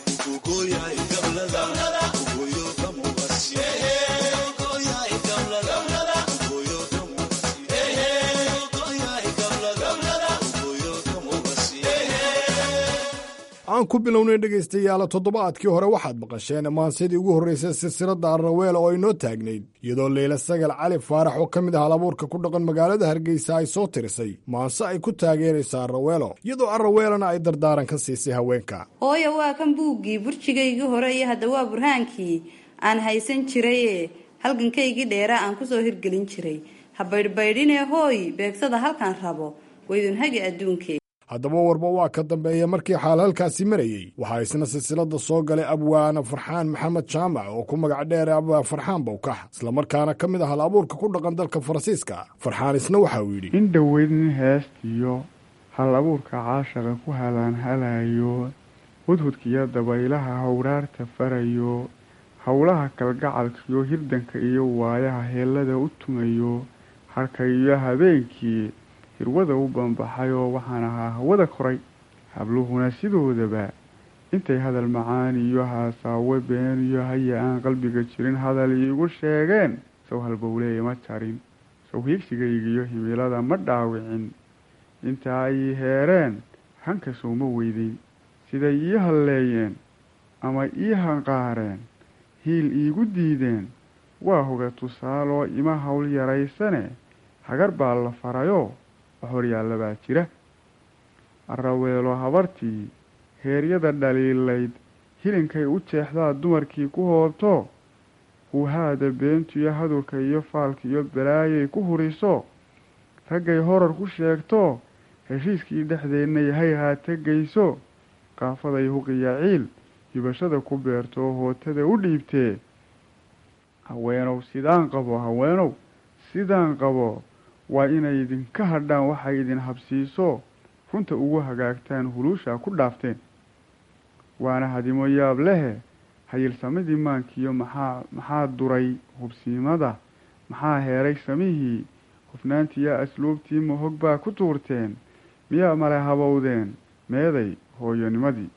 aan ku bilownay dhegaystayaala toddobaadkii hore waxaad maqasheen maansidii ugu horraysay silsiladda arraweel oo inoo taagnayd iyadoo leyla sagal cali faarax oo ka mid ah halabuurka ku dhaqan magaalada hargeysa ay soo tirisay maanse ay ku taageeraysa arraweelo iyadoo arraweelana ay dardaaran ka siisay haweenka hooya waa kan buuggii burjigaygii hore iyo hadda waa burhaankii aan haysan jiraye halgankaygii dheeraa aan kusoo hirgelin jiray ha baydhbaydhinee hooy beegsada halkaan rabo waydunhagi adduunkee haddaba warba waa ka dambeeya markii xaal halkaasi marayey waxaa isna silsilada soo galay abwaana farxaan maxamed jaamac oo ku magac dheer abwaa farxaan bowkax islamarkaana ka mid ah hal abuurka ku dhaqan dalka faransiiska farxaan isna waxa uu yidhi in dhoweyd nin heestiyo hal abuurka caashaqa ku halaanhalayo hudhudkiyo dabaylaha howraarta farayo howlaha kalgacalkiyo hirdanka iyo waayaha heellada u tumayo harka iyo habeenkii hirwada u banbaxay oo waxaan ahaa hawada koray habluhuna sidoodaba intay hadal macaan iyo haasaawe been iyo haya aan qalbiga jirin hadal iigu sheegeen sow halbowleeye ma jarin sow hiigsigaygiiyo himilada ma dhaawicin inta ay heereen hanka sowma weydeyn siday ii halleeyeen ama ii hanqaareen hiil iigu diideen waa hoga tusaaloo ima hawl yaraysane hagar baa la farayoo horyaalla baa jira araweelo habartii heeryada dhaliilayd hilinkay u jeexdaa dumarkii ku hoobto huuhaada beentu iyo hadurka iyo faalka iyo balaayay ku huriso raggay horar ku sheegto heshiiskii dhexdeenna yahay haa tegayso qaafaday huqiya ciil hibashada ku beerto oo hootada u dhiibtee haweenow sidaan qabo haweenow sidaan qabo waa inay idinka hadhaan waxay idin habsiiso runta ugu hagaagtaan huluushaa ku dhaafteen waana hadimo yaab lehe hayilsamadii maankiiyo maxaa maxaa duray hubsiimada maxaa heeray samihii hufnaantiiyo asluubtii mahog baa ku tuurteen miyaa male habowdeen meeday hooyonimadii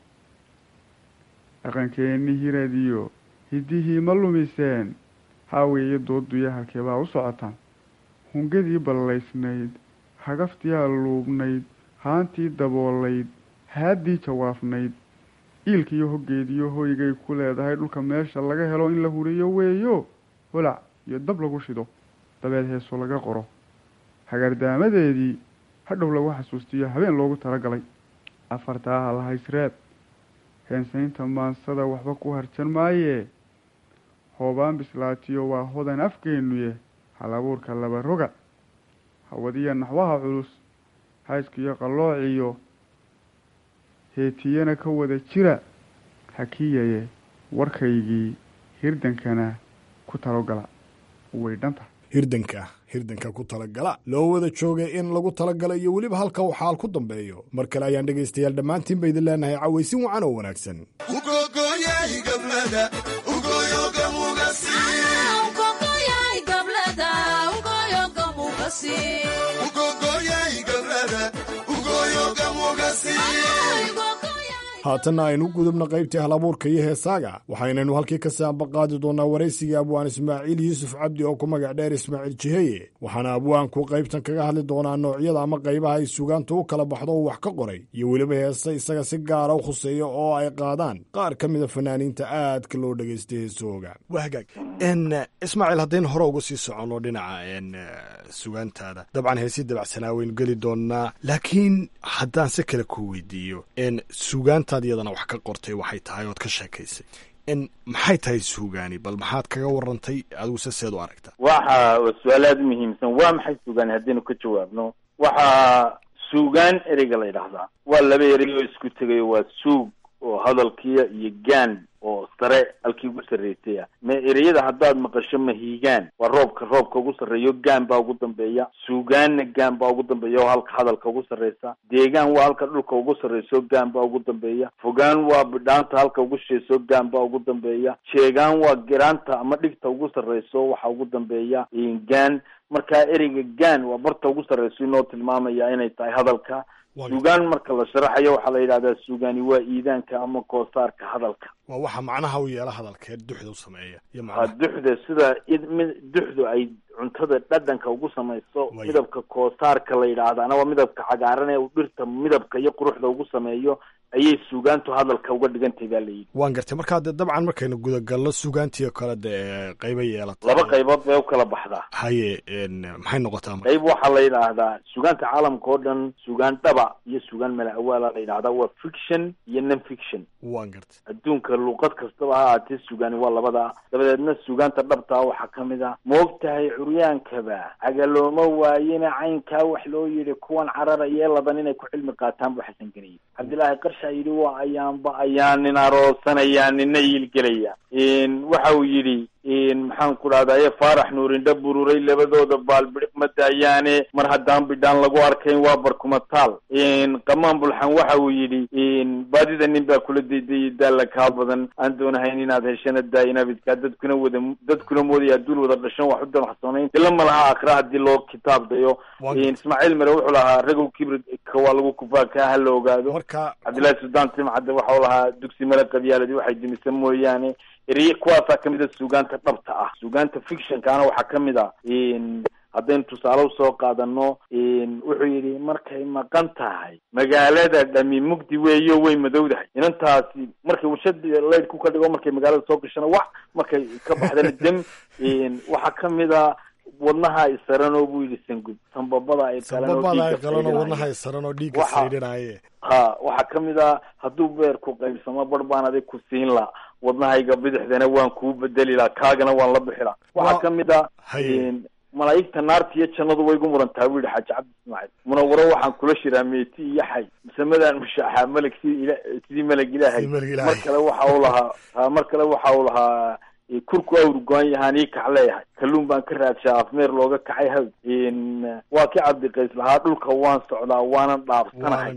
dhaqankeennii hiradiyo hiddihii ma lumiseen haaweeye dooduya halkeebaa u socotaan hungadii ballaysnayd hagaftiyaa luubnayd haantii daboolayd haaddii jawaafnayd iilkiiyo hoggeediyo hoygay ku leedahay dhulka meesha laga helo in la huriyo weeyo holac iyo dab lagu shido dabeed heeso laga qoro hagardaamadeedii hadhow lagu xasuustiyo habeen loogu talagalay afartaa halhaysreeb heensaynta maansada waxba ku harjan maayee hoobaan bislaatiyo waa hodan afgeennuye hal abuurka laba roga hawadiya naxwaha culus hayskiyo qalloociyo heetiyana ka wada jira hakiyaye warkaygii hirdankana ku talogala way dhanta hirdanka hirdanka ku talagala loo wada joogay in lagu talagalo iyo weliba halka uu xaal ku dambeeyo mar kale ayaan dhegaystayaal dhammaantiin ba idin leenahay cawaysin wacan oo wanaagsan haatanna aynu gudubna qaybtii halabuurka iyo heesaaga waxaynaynu halkii ka saambaqaadi doonaa waraysigii abwaan ismaaciil yuusuf cabdi oo ku magac dheer ismaaciil jiheye waxaana abwaanku qaybtan kaga hadli doonaa noocyada ama qaybaha ay sugaanta u kala baxdo uu wax ka qoray iyo weliba heese isaga si gaara u khuseeya oo ay qaadaan qaar ka mida fanaaniinta aadka loo dhegaystay heesahooga waa hagaag ismaaciil haddaynu hore uga sii soconno dhinaca sugaantaada dabcan heesii dabacsanaa waynu geli doonaa laakiin haddaan si kale ku weydiiyo sugaantaad iyadana wax ka qortay waxay tahay ood ka sheekaysay maxay tahay suugaani bal maxaad kaga warantay adigu se seed u aragta waxa su-aal aada u muhiimsan waa maxay suugaani haddaynu ka jawaabno waxaa suugaan ereyga la yidhaahdaa waa laba erey oo isku tegayo waa suug oo hadalkiya iyo gaan oo sare halkii ugu sarreysay ah ma ereyada haddaad maqasho mahiigaan waa roobka roobka ugu sarreeyo gaan baa ugu dambeeya suugaanna gaan baa ugu dambeeya oo halka hadalka ugu sarreysa deegaan waa halka dhulka ugu sarreyso gaan baa ugu dambeeya fogaan waa bidhaanta halka ugu shisheeso gaan baa ugu dambeeya jeegaan waa giraanta ama dhigta ugu sarreyso waxa ugu dambeeya gaan markaa ereyga gaan waa barta ugu sarreyso inoo tilmaamaya inay tahay hadalka suugaan marka la sharaxayo waxaa la yidhahdaa suugaani waa iidaanka ama koosaarka hadalka waa waxa macnaha u yeela hadalkee duxda u sameeya iyo waa duxda sida duxdu ay cuntada dhadhanka ugu samayso midabka koosaarka la yidhaahdaana waa midabka cagaaran ee uu dhirta midabka iyo quruxda ugu sameeyo ayay suugaantu hadalka uga dhigantay baa layidhi waan gartay markaa de dabcan markaynu gudagalno suugaantii oo kale de qayba yeelata laba qaybood bay u kala baxdaa haye maxay noqotaa qayb waxaa la yidhaahdaa suugaanta caalamka oo dhan suugaan dhaba iyo suugaan mala awaala la yidhahdaa waa fiction iyo non fiction waan gartay adduunka luuqad kastaba ha ahaatee suugaani waa labada dabadeedna suugaanta dhabtaa waxaa kamid ah moog tahay curyaankaba cagalooma waayena caynkaa wax loo yidhi kuwan cararaya laban inay ku cilmi qaataan bu xasan geliye cabdillaahi qarshaa yidhi waa ayaanba ayaan nin aroosanaya nina iilgelaya waxa uu yidhi maxaan ku dhahdaye faarax nuurindha bururay labadooda baalbidhiq ma daayaane mar haddaan bidhaan lagu arkayn waa barkumataal qamaan bulxan waxa uu yidhi baadida nin baa kula daydayay daalla kaa badan aan doonahayn inaad heshana daayinabidkaa dadkuna wada dadkuna moodaya duul wada dhashan wax u dalxsoonayn dila ma laha akra haddii loo kitaab dayo ismaaciil mere wuxuu lahaa ragow kibridka waa lagu kufaa kaa ha la ogaado cabdillahi suldaan timcadde waxau lahaa dugsi mala qabyaaladi waxay dimisa mooyaane ereye kuwaasaa kamid a suugaanta dhabta ah suugaanta fictionkaana waxaa kamid a haddaynu tusaale usoo qaadano wuxuu yidhi markay maqan tahay magaalada dhami mugdi weeyo way madowdahay inantaasi markay warshadii laydku ka dhigo markay magaalada soo gashana wax markay ka baxdana dem waxaa kamid a wadnaha isaranoo buu yidhi sangub sanbabada ay qalanoo wadnaha isaranoo dhiigga saydhinaye ha waxaa kamid a hadduu beerku qaybsamo bar baan adig ku siin la wadnahayga bidixdana waan kuu bedeli la kaagana waan la bixi la waxaa kamid a malaa'igta naarta iyo jannadu way gu murantaha bu yihi xaaji cabdi ismaaciil munawaro waxaan kula shiraa meeti iyo xay masamadaan mushaaxaa meleg sidii ila sidii meleg ilaahay mar kale waxa uu lahaa mar kale waxa uu lahaa kurku awrgoan yahaan ii kac leeyahay kalluun baan ka raadshaa afmeer looga kacay hawd waa ki cabdiqays lahaa dhulka waan socdaa waanan dhaafsanahay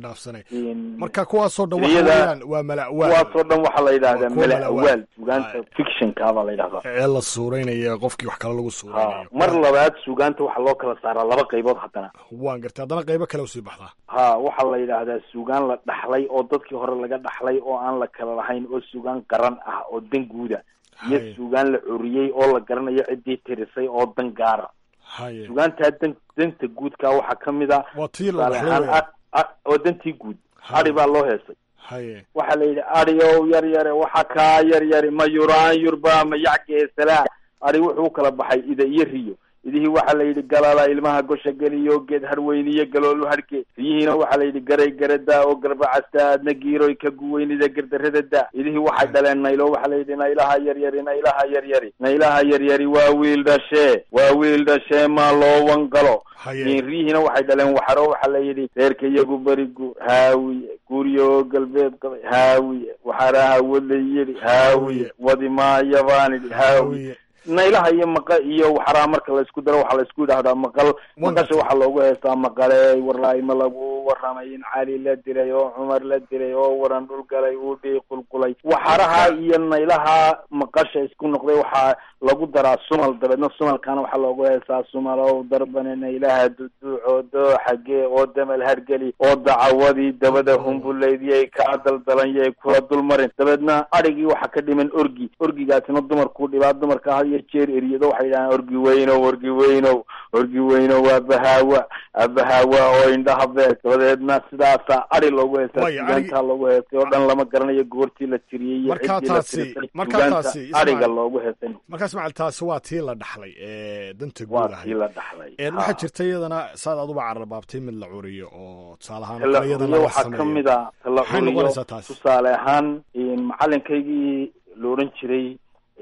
marka kuwaasoo dhan waxa weeyaan waa mala awaal kuwaasoo dhan waxaa la yidhahdaa mala awaal sugaanta fictionka baa la yidhahdaa ee la suureynaya qofkii wax kale lagu suureynayo mar labaad sugaanta waxaa loo kala saaraa laba qaybood haddana waan gartay haddana qaybo kale usii baxdaa ha waxaa la yidhaahdaa sugaan la dhaxlay oo dadkii hore laga dhaxlay oo aan la kala lahayn oo sugaan qaran ah oo dan guuda iyo suugaan la curiyey oo la garanayo ciddii tirisay oo dan gaara haye sugaantaa dan danta guudka waxaa ka mid a waa tii la tusaale dhaxlay ahaan weya a- a- waa dantii guud Haye. adi baa loo heesay haye waxaa la yidhi adiow yar yare waxa kaa yar yari ma yuraan yurba ma yacgeesalaa adi wuxuu u kala baxay ida iyo riyo idihii waxaa la yidhi galala ilmaha gosha geliyo geed harweyniyo galoolu harge riyihiina waxaa la yidhi garay garada oo garbacasta aadna giiroy ka guweynida gardarada da idihii waxay dhaleen naylo waxaa la yidhi naylaha yaryari naylaha yaryari naylaha yaryari waa wiil dhashee waa wiil dhashee maa loo wangalo haye riyihiina waxay dhaleen waxaro waxaa la yidhi reerka iyagu beri guur haawiye guuryo galbeed qabay haawiye waxaraha wadla yidhi haawiye wadi maaya baan idhi haawiye hawiye naylaha iyo maqa iyo waxaraa marka laysku daro waxaa laysku yidhahdaa maqal maqasha waxaa loogu heestaa maqale warlaay ma lagu waramay in cali la dilay oo cumar la dilay oo waran dhul galay uu dhii qulqulay waxaraha iyo naylaha maqasha isku noqday waxaa lagu daraa sumal dabeedna sumalkana waxaa loogu heestaa sumalow darbane naylaha duduuco dooxagee oo damal hargeli oo dacawadii dabada humbuleydiyay kaa daldalanyay kula dulmarin dabeedna adhigii waxaa ka dhiman orgi orgigaasina dumarkuu dhibaa dumarka had iyo jeer eriyado waxay yidhahaan orgi weynow orgi weynow orgi weynow waa bahaawa abahaawa oo indhaha beeg dabadeedna sidaasa adhi loogu heestaa Way, adhigi- sugaantaa loogu heestay oo dhan lama garanayo goortii la tiriyey iyo Markaa ciddii la taasi- tirisay markaa sugaanta taasi, adhiga Ismail- loogu heestay markaa ismaciil taasi waa tii la dhaxlay ee danta guud waa ahayd tii la dhaxlay Een, Ha. waxaa jirta iyadana saad aduba cararbaabtay mid la curiyo oo tusaale ahaan tala kale iyadana curiyo la waxaa ka sameeyo. mid a tala Maxay curiyo noqonaysaa taasi? tusaale ahaan macalinkaygii la odhan jiray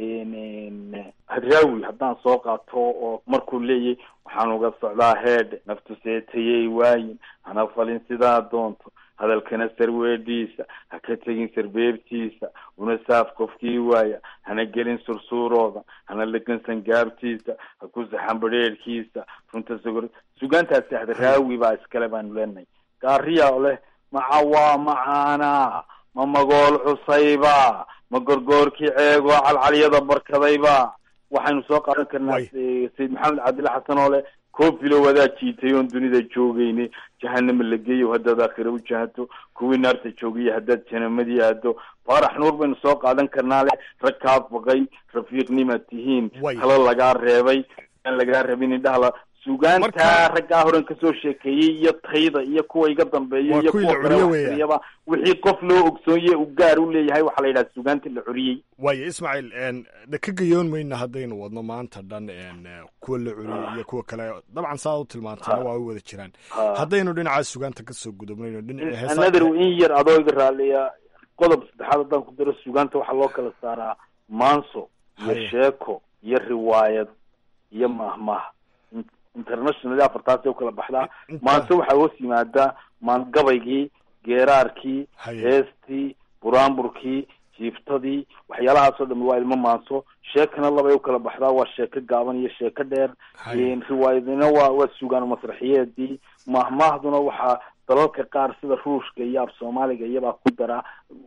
n hadraawi haddaan soo qaato oo markuu leeyahy waxaan uga socdaa heedhe naftu seetayay waayin hana falin sidaa doonto hadalkana sarweedhiisa ha ka tegin sarbeebtiisa una saaf qofkii waaya hana gelin sursuurooda hana lagansan gaabtiisa ha ku saxan badheerhkiisa runta sugor sugaantaasi hadraawi baa iskale baanu leenahay gaariya oo leh maca waa macaana ma magool cusayba ma gorgoorkii ceego calcalyada barkadayba waxaynu soo qaadan karnaa Way. eh, sayid maxamed cabdilla xasan oo leh koofilo wadaa jiitay oon dunida joogayne jahanama la geeyo haddaad aakhira u jahato kuwii naarta joogiyo haddaad janamadii aado faarax nuur baynu soo qaadan karnaa leh rag kaa baqay rafiiqnimaad tihiin Way. talo lagaa reebay aan lagaa rabin indhaha la sugaantaa Marka- raggaa horan kasoo sheekeeyey iyo tayda iyo kuwa iga dambeeya Waa iyo kuwii kuwa la kale curiyo wax weeyaan. tiriyaba wixii qof loo ogsoonye u gaar u leeyahay waxaa la yidhaha sugaantii la curiyey waayo ismaaciil een, de ka gayoon mayna haddaynu wadno maanta dhan een, eh, kuwa la curiyey iyo kuwa kale dabcan saad u tilmaantayna waa u wada jiraan Ha. haddaynu dhinaca sugaanta kasoo gudubnayno dhinacii heesaa another in yar adoo iga raaliya qodob saddexaad haddaan ku daro sugaanta waxaa loo kala saaraa maanso iyo Haye. sheeko iyo riwaayad iyo mahmah In- international afartaasay u kala baxdaa Inta- maanso waxaa hoos yimaadaa maangabaygii geeraarkii Haye. heestii buraanburkii jiiftadii waxyaalahaasoo dhami waa ilmo maanso sheekana labay u kala baxdaa waa sheeko gaaban iyo sheeko dheer Haye. Een, riwaayadina waa waa sugaan masraxiyeedii mahmaahduna waxaa dalalka qaar sida ruushka iyo af soomaaliga iyabaa ku dara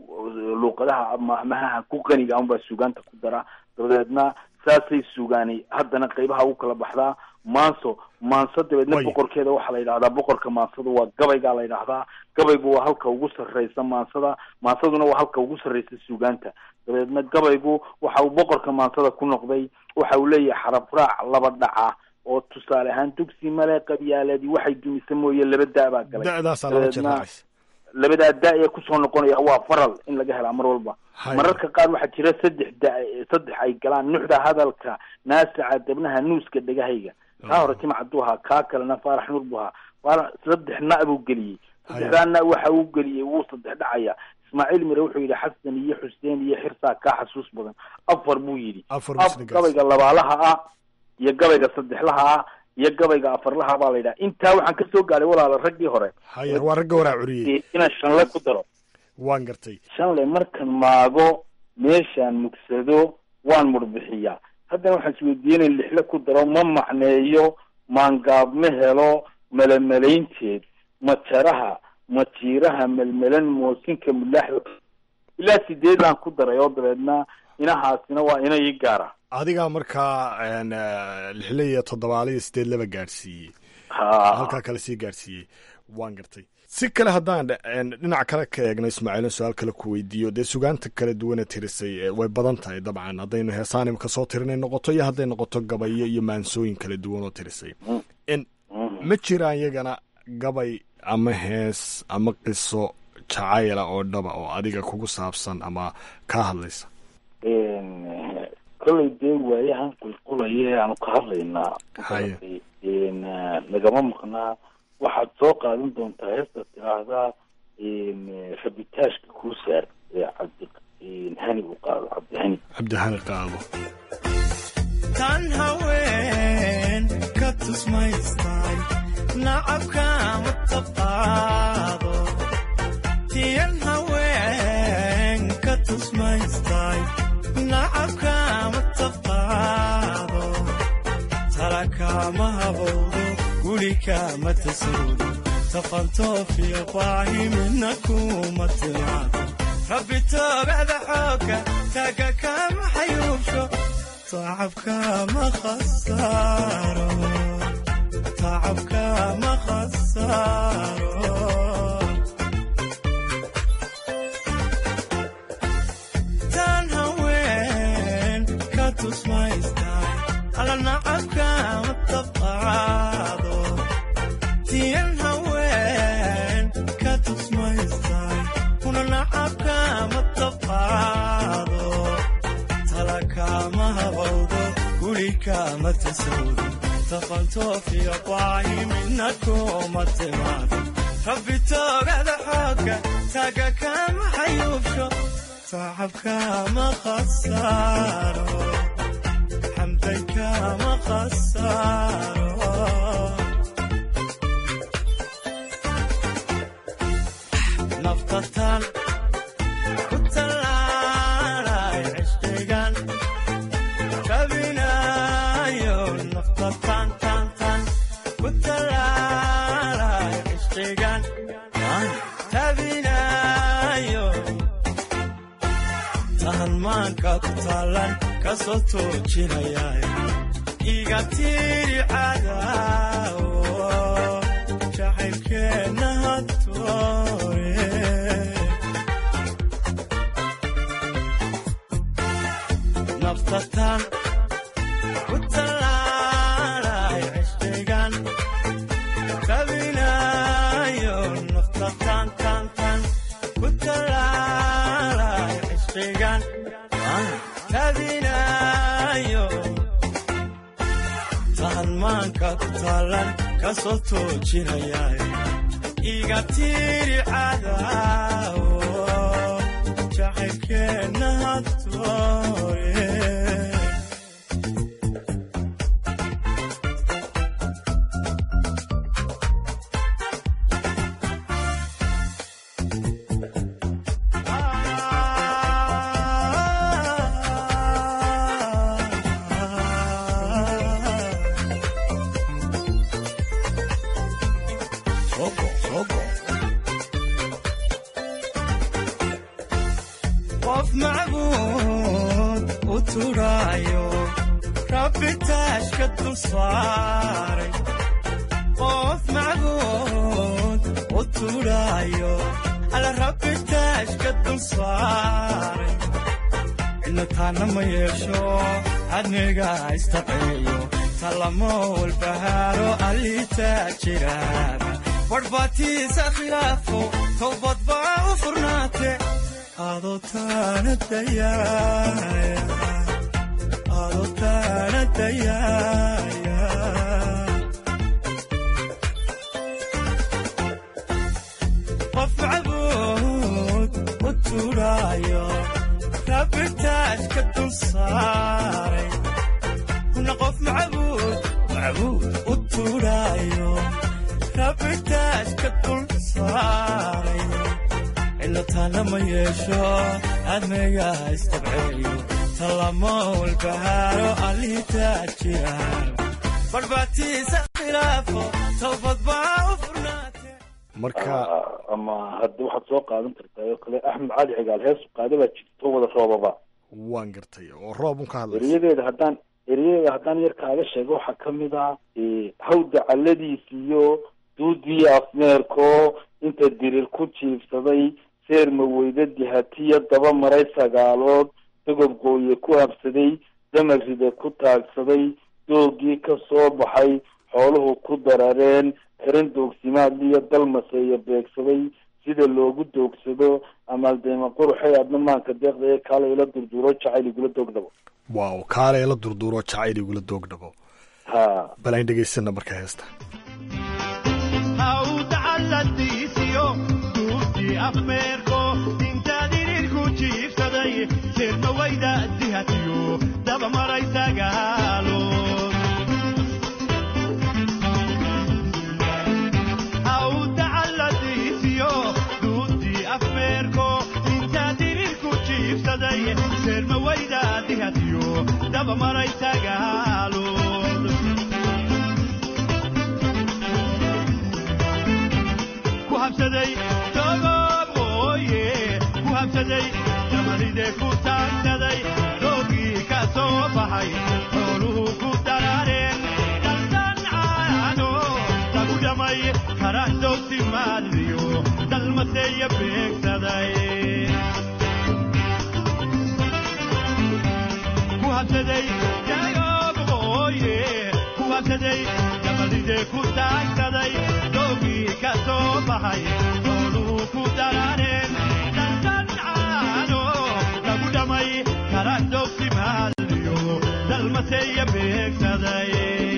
luuqadaha mahmahaha ku qaniga unbaa sugaanta ku dara dabadeedna saasay sugaani haddana qeybaha ugu kala baxdaa maanso maanso dabeedna Way. boqorkeeda waxaa la yidhahdaa boqorka maansada waa gabaygaa la yidhahdaa gabaygu waa halka ugu sarreysa maansada maansaduna waa halka ugu sarreysa sugaanta dabeedna gabaygu waxa uu boqorka maansada ku noqday waxa uu leeyahay xaraf raac laba dhaca oo tusaale ahaan dugsi male qabyaaladii waxay dumisa mooye laba da baa galay da'daasaa laba jeer dabeedna raacaysa labadaa da ee kusoo noqonaya waa faral in laga helaa mar walba Haye. mararka qaar waxaa jira saddex da saddex ay galaan nuxda hadalka naasaca debnaha nuuska dhegahayga kaa hore timac buu ahaa kaa kalena faarax nuur buu ahaa faarax saddex na buu geliyey saddexdaa na waxa uu geliyey wuu saddex dhacaya ismaaciil mire wuxuu yidhi xasan iyo xuseen iyo xirsaa kaa xasuus badan afar buu yidhi afar af musligaas gabayga labaalaha ah iyo gabayga saddexlaha ah iyo gabayga afarlaha baa la yidhaha intaa waxaan kasoo gaaray walaala raggii hore haye waa ragga waraa curiyey inaan shanle ku daro waan gartay shanle markan maago meeshaan mugsado waan murbixiyaa haddana waxaan isweydiinay lixle ku daro ma macneeyo maangaab ma helo melemelaynteed majaraha majiiraha melmelan moosinka mulaaxda ilaa sideedaan ku daray oo dabeedna inahaasina waa ina ii gaara adigaa markaa een, eh, lixle iyo toddobaale iyo sideed laba gaadhsiiyey ha halkaa kale sii gaadhsiiyey waan gartay si kale haddaan dhinac kale ka eegno ismaaciilin su-aal kale ku weydiiyo dee sugaanta kala duwana tirisay way badan tahay dabcan haddaynu heesaanimka soo tirinay noqoto iyo hadday noqoto gabayo iyo maansooyin kala duwan oo tirisay ma jiraan iyagana gabay ama hees ama qiso jacayla oo dhaba oo adiga kugu saabsan ama kaa hadlaysa kollay dee waayahan qulqulaya aanu ka hadlaynaa haye nagama maqnaa waxaad soo qaadan doontaa heesta tiraahdaa rabitaashka kuu saar ee cabdi hani uu qaado cabdihani cabdihani qaado tan haween ka tusmaystay nacabka ma taqaado tiyan haween ka tusmaystay nacabka ma taqaado talakama habowdo gurika ma tasoodo tafantoofiyo baahi midna kuma timaado rabbi toogada xooga taaga kama xayuubsho tacabka ma khasaaro tacabka ma khasaaro tan haween ka tusmaystay ala nacabka ma tabqaado tiyan haween ka tusmaystay kuna nacabka ma tabqaado talakama habowdo gurika ma tasawdo tafantoofiyo baahi midna kuma timaado rabbi toogada xooga taaga kama xayuubsho tacabka ma khasaaro xamdanka ma khasaaro naftatan ku tallaalay cishqigan rabinayo naftatan tan tan ku tallaalay cishqigan rabinayo tahan maanka ku taalan kasoo toojinayay iga tiri cadaawo jacaylkeenna hadtoore naftatan ku tallaalay cishqigan rabinayo naftatan tan tan ku tallaalay cishqigan rabinayo tahan maanka ku taalan kasoo toojinayay iga tiri cadaawo jacaylkeenna hadtoore qof macbuud u turaayo rabbi taashka dul saaray qof macbuud u turaayo ala rabbi taashka dul saaray cidna taana ma yeesho adniga istaqeeyo talamo walbahaaro aliitaa jiraaba badhbaatiisa khilaafo towbad baa u furnaate adoo taana dayaaya adoo taana dayaaya qof macbuud u turaayo rabbi taashka dul saaray kuna qof macbuud macbuud u turaayo rabbi taashka dul saaray cidna taana ma yeesho adniga istabceeyo talamo walbahaaro aliitaa jiraan badhbaatiisa khilaafo towbad baa u furnaate marka ama hadda waxaad soo qaadan kartaa oo kale axmed cali cigaal heesu qaada baa jirto wada roobaba waan gartay oo roob un ka hadlaysa eriyadeeda haddaan eriyadeeda haddaan yar kaaga sheego waxaa kamid ah hawda caladiis iyo duudiyo afmeerko inta dirir ku jiifsaday seerma weyda dihatiya daba maray sagaalood dogob qooye ku habsaday damarida ku taagsaday doogii ka soo baxay xooluhu ku darareen xirin doogsimaad iyo dalmaseeya beegsaday sida loogu doogsado amaaldeema quruxay adna maanka deeqda ee kaala ila durduro jacayl igula doogdhabo waaw kaale la durduro jacayl igula doogdhabo ha bal aan dhegaysana marka heesta hawdacaladiisiyo duurtii afmeerko intaad idinku jiifsaday seerma wayda dihatiyo daba maray sagaalood hawdacaladiisiyo duurtii afmeerko intaad idinku jiifsaday seerma wayda dihatiyo daba maray sagaalood ku habsaday dogob qooye ku habsaday damaride ku taagsaday doogii ka soo baxay xooluhu ku daraareen daldan caano lagu dhamay karaxdoogsi maadliyo dalmaseeya beegsaday ku habsaday dogob qooye ku habsaday damaride ku taagsaday doogii ka soo baxay xooluhu ku daraareen daldan caano lagu dhamay karaxdoogsi maadliyo dalmaseeya beegsaday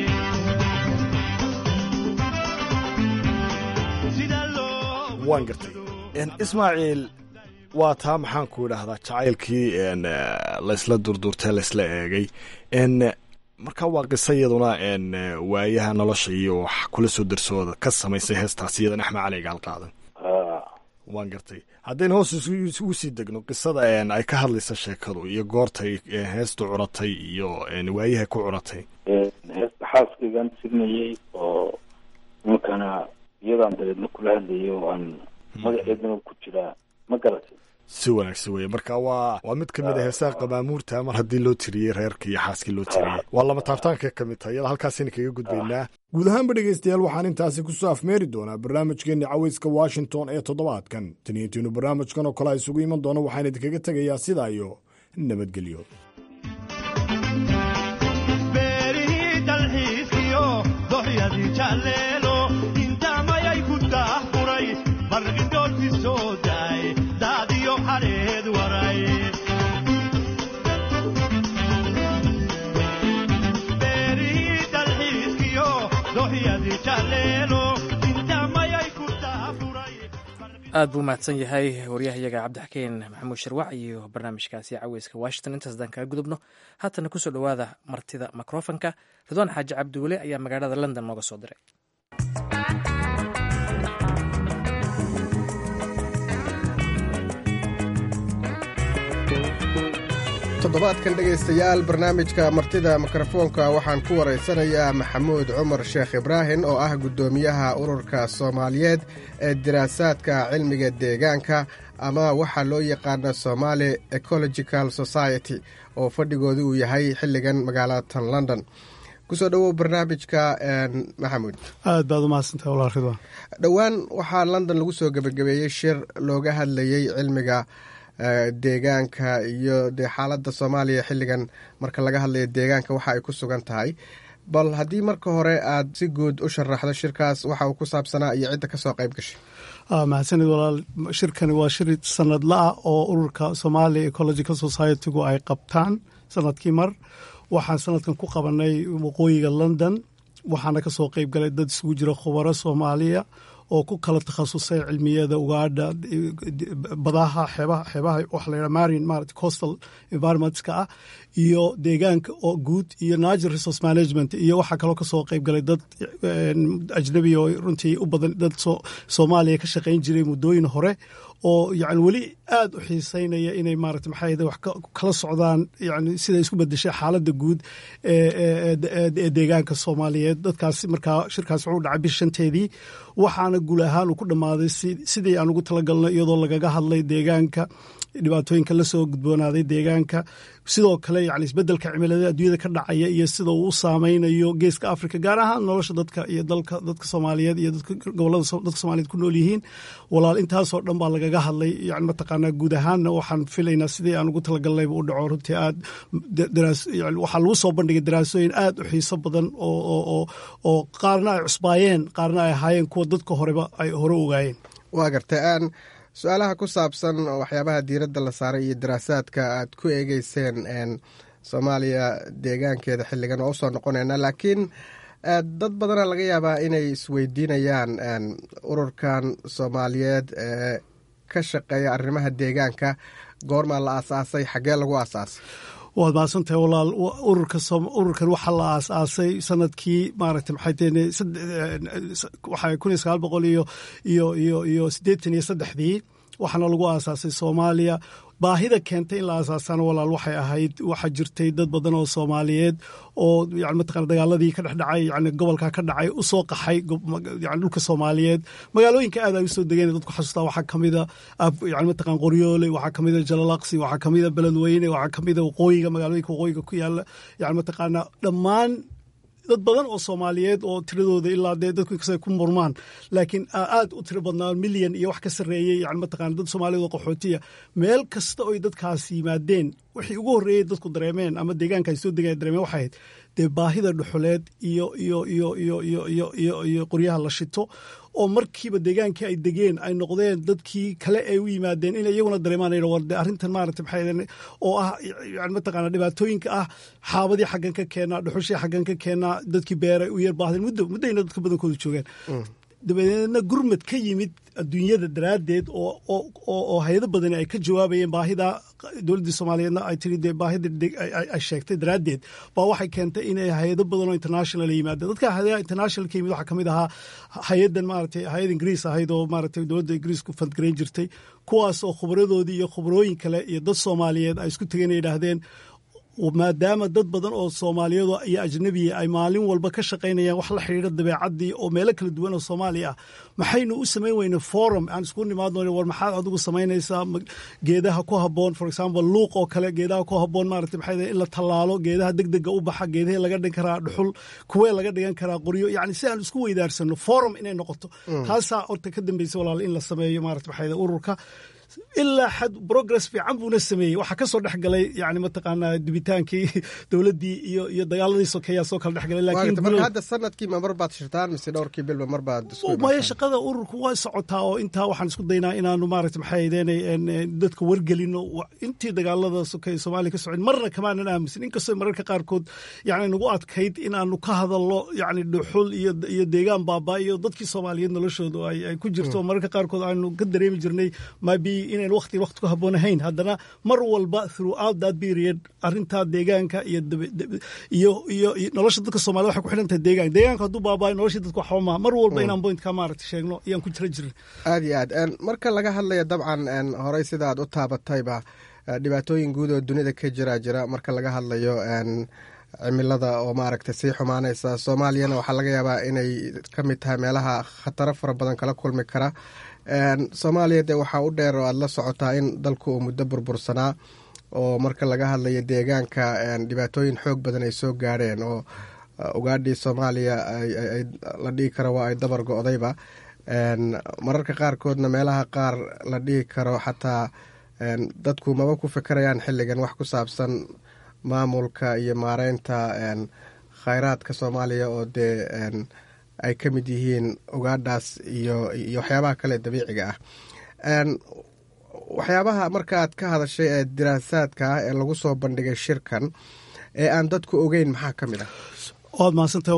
waan gartay ismaaciil waa taa maxaan ku idhaahdaa jacaylkii laysla durdurtee laysla eegay marka waa qiso iyaduna waayaha nolosha iyo wax kula soo darsooda ka samaysay heestaas iyadan axmed cali gaal qaadan waan gartay haddaynu hoos ugu sii degno qisada ay ka hadlaysa sheekadu iyo goortay heestu curatay iyo waayaha ku curatay heesta xaaskaygaan tirnayay oo nimankana iyadaan dabeedna kula hadlayay oo aan magaceedana ku jiraa ma garatay si wanaagsan weye marka waa waa mid kamid a heesaha qabaamuurta mar haddii loo tiriyey reerkii iyo xaaskii loo tiriyey waa lama taabtaanka ka mid tahay iyada halkaasayna kaga gudbaynaa guud ahaanba dhegaystayaal waxaan intaasi ku soo afmeeri doonaa barnaamijkeenni cawayska washington ee toddobaadkan taniyantiinu barnaamijkan oo kale a isugu iman doono waxaan idinkaga tegayaa sidaa iyo nabadgelyo beerihii dalxiiskiyo dohyadii jaleelo intamayay ku daahfuray barqindhoolkii soo daay daadiyo xadheed waray beerihii dalxiiskiyo dohyadii jaleelo intamayay ku daahfuray aad buu mahadsan yahay waryahayaga cabdixakeen maxamuud sharwac iyo barnaamijkaasi caweyska washington intaas haddaan kaga gudubno haatana kusoo dhowaada martida mikrofonka ridwaan xaaji cabdiweli ayaa magaalada london nooga soo diray toddobaadkan dhegaystayaal barnaamijka martida mikrofoonka waxaan ku waraysanayaa maxamuud cumar sheekh ibraahim oo ah guddoomiyaha ururka soomaaliyeed ee diraasaadka cilmiga deegaanka ama waxaa loo yaqaana somaali ecological society oo fadhigooda uu yahay xilligan magaalatan london kusoo dhowow barnaamijka maxamuud aad baad umahadsantahay walaal ridwaan dhowaan waxaa london lagu soo gebagabeeyey shir looga hadlayey cilmiga deegaanka iyo dee xaaladda soomaaliya xilligan marka laga hadlayo deegaanka waxa ay ku sugan tahay bal haddii marka hore aad si guud u sharaxdo shirkaas waxa uu ku saabsanaa iyo cidda kasoo qayb gashay mahadsanid walaal shirkani waa shir sanadla ah oo ururka somalia ecological society-gu ay qabtaan sanadkii mar waxaan sanadkan ku qabanay waqooyiga london waxaana kasoo qeyb galay dad isugu jira khubaro soomaaliya oo ku kala takhasusay cilmiyada ugaadha badaha xeebaha xeebaha waxa la yidhaha marine maarata coastal environmentska ah iyo deegaanka oo guud iyo natural resource management iyo waxaa kaloo kasoo qeyb galay dad ajnabi oo runtii u badan dad soomaaliya ka shaqayn jiray muddooyin hore oo yani weli aada u xiiseynaya inay maarata maxaa wax kala socdaan yani sida isku bedeshay xaaladda guud ee deegaanka soomaaliyeed dadkaas markaa shirkaas wuxuu dhacay bish shanteedii waxaana guul ahaan uu ku dhammaaday sidii aan ugu talagalno iyadoo lagaga hadlay deegaanka dhibaatooyinka la soo gudboonaaday deegaanka sidoo kale yani isbedelka cimilada adduunyada ka dhacaya iyo sida uu u saameynayo geeska africa gaar ahaan nolosha dadka iyo dalka dadka soomaaliyeed iyo dadka gobolada dadka soomaaliyeed ku nool yihiin walaal intaasoo dhan baa lagaga hadlay yani mataqaanaa guud ahaanna waxaan filaynaa sidii aan ugu talagalnayba u dhaco runtii aad waxaa lagu soo bandhigay daraasooyin aad u xiiso badan oo oo qaarna ay cusbaayeen qaarna ay ahaayeen kuwa dadka horeba ay hore ogaayeen waa gartay aan su-aalaha ku saabsan waxyaabaha diiradda la saaray iyo daraasaadka aad ku eegeyseen soomaaliya deegaankeeda xilligan oo usoo noqonayna laakiin dad badana laga yaabaa inay isweydiinayaan ururkan soomaaliyeed ee ka shaqeeya arrimaha deegaanka goormaa la aasaasay xaggee lagu aasaasay waad mahadsantahay walaal ururka ururkan waxaa la aasaasay sanadkii maaragtay maxay teene waxaa kun iyo sagaal boqol iyo iyo iyo iyo siddeetan iyo saddexdii waxaana lagu aasaasay soomaaliya baahida keentay in la aasaasana walaal waxay ahayd waxaa jirtay dad badan oo soomaaliyeed oo yani mataqana dagaaladii ka dhex dhacay yani gobolka ka dhacay u soo qaxay yani dhulka soomaaliyeed magaalooyinka aad ay usoo degeen dadku xasuustaa waxaa kamida yani mataqan qoryoole waxaa kamida jalalaqsi waxaa kamida beledweyne waxaa kamida waqooyiga magaalooyinka waqooyiga ku yaala yani mataqaana dhammaan dad badan oo soomaaliyeed oo tiradooda ilaa dee dadku inkasta ku murmaan laakiin aad u tiro badnaa milyan iyo wax ka sarreeyey yani mataqana dad soomaaliyeed oo qaxootiya meel kasta oy dadkaas yimaadeen wixii ugu horreeyey dadku dareemeen ama deegaanka ay soo degeen dareemeen waxay ahayd dee baahida dhuxuleed iyo iyo iyo iyo iyo iyo iyo iyo qoryaha la shito oo markiiba deegaankii ay degeen ay noqdeen dadkii kale ay u yimaadeen in iyaguna dareemaan war de arrintan maarata maxay oo ah yani mataqaana dhibaatooyinka ah xaabadii xaggan ka keenaa dhuxushii xaggan ka keenaa dadkii beeray u yar baahdeen muddo muddayna dadka badankooda joogeen dabadeedna gurmad ka yimid adduunyada daraaddeed oo hay-ado badani ay ka jawaabayeen baahida dowladdii soomaaliyeedna ay tiri dee baahida ay sheegtay daraaddeed baa waxay keentay inay hay-ado badan oo international yimaadeen dadka hay-adaha international ka yimid waxaa kamid ahaa hay-adan maaragtay hay-ad ingiriis ahayd oo maaragtay dowladda ingiriisku fandgarayn jirtay kuwaas oo khubradoodii iyo khubrooyin kale iyo dad soomaaliyeed ay isku tegeen ay yidhaahdeen maadaama dad badan oo soomaaliyeed iyo ajnabiya ay maalin walba ka shaqaynayaan wax la xidhiidha dabeecaddii oo meelo kala duwan oo soomaaliya ah maxaynu u samayn weyne forum aan isku nimaadno war maxaad adigu samaynaysaa geedaha ku habboon for example luuq oo kale geedaha ku habboon maarata maxay in la tallaalo geedaha degdega u baxa geedahee laga dhigan karaa dhuxul kuwee laga dhigan karaa qoryo yacni si aan isku weydaarsano forum inay noqoto taasaa horta ka dambaysa walaal in la sameeyo maarata maxay ururka ilaa xad progress fiican buuna sameeyey waxaa ka soo dhex galay yani mataqaanaa dibitaankii dowladdii iyo iyo dagaaladii sokeeyaa soo kala dhex galay laakiin marka hadda sanadkii ma mar baad shirtaan mise dhowrkii bilba mar baad maya shaqada ururku waa socotaa oo intaa waxaan isku daynaa inaanu maarata maxay ahaydeen dadka wargelino intii dagaalada sokeeye soomaaliya ka socon marna kamaanan aaminsan inkastoo mararka qaarkood yani nagu adkayd inaanu ka hadalno yani dhuxul iyo iyo deegaan baabaa iyo dadkii soomaaliyeed noloshooda ay ku jirto mararka qaarkood aanu ka dareemi jirnay mabi inayn waqti waqti ku habboon ahayn haddana mar walba throughout that period arrintaa deegaanka iyo iyo iyo nolosha dadka soomaliya waxay ku xidhan tahay deegaanka deegaanka hadduu baabaayo noloshii dadka waxba maa mar walba inaan pointka maaragta sheegno iyaan ku jira jirin aad iyo aad marka laga hadlayo dabcan horey sida aad u taabatayba dhibaatooyin guud oo dunida ka jira jira marka laga hadlayo cimilada oo maaragtay sii xumaanaysa soomaaliyana waxaa laga yaabaa inay ka mid tahay meelaha khataro fara badan kala kulmi kara soomaaliya dee waxaa u dheer oo aada la socotaa in dalku uu muddo burbursanaa oo marka laga hadlayo deegaanka dhibaatooyin xoog badan ay soo gaadheen oo ugaadhii soomaaliya la dhihi karo waa ay dabar go-dayba mararka qaarkoodna meelaha qaar la dhihi karo xataa dadku maba ku fikirayaan xilligan wax ku saabsan maamulka iyo maareynta khayraadka soomaaliya oo dee ay ka mid yihiin ugaadhaas iyo iyo waxyaabaha kale dabiiciga ah waxyaabaha markaaad ka hadashay ee diraasaadka ah ee lagu soo bandhigay shirkan ee aan dadku ogeyn maxaa ka mid ah waad mahadsantahay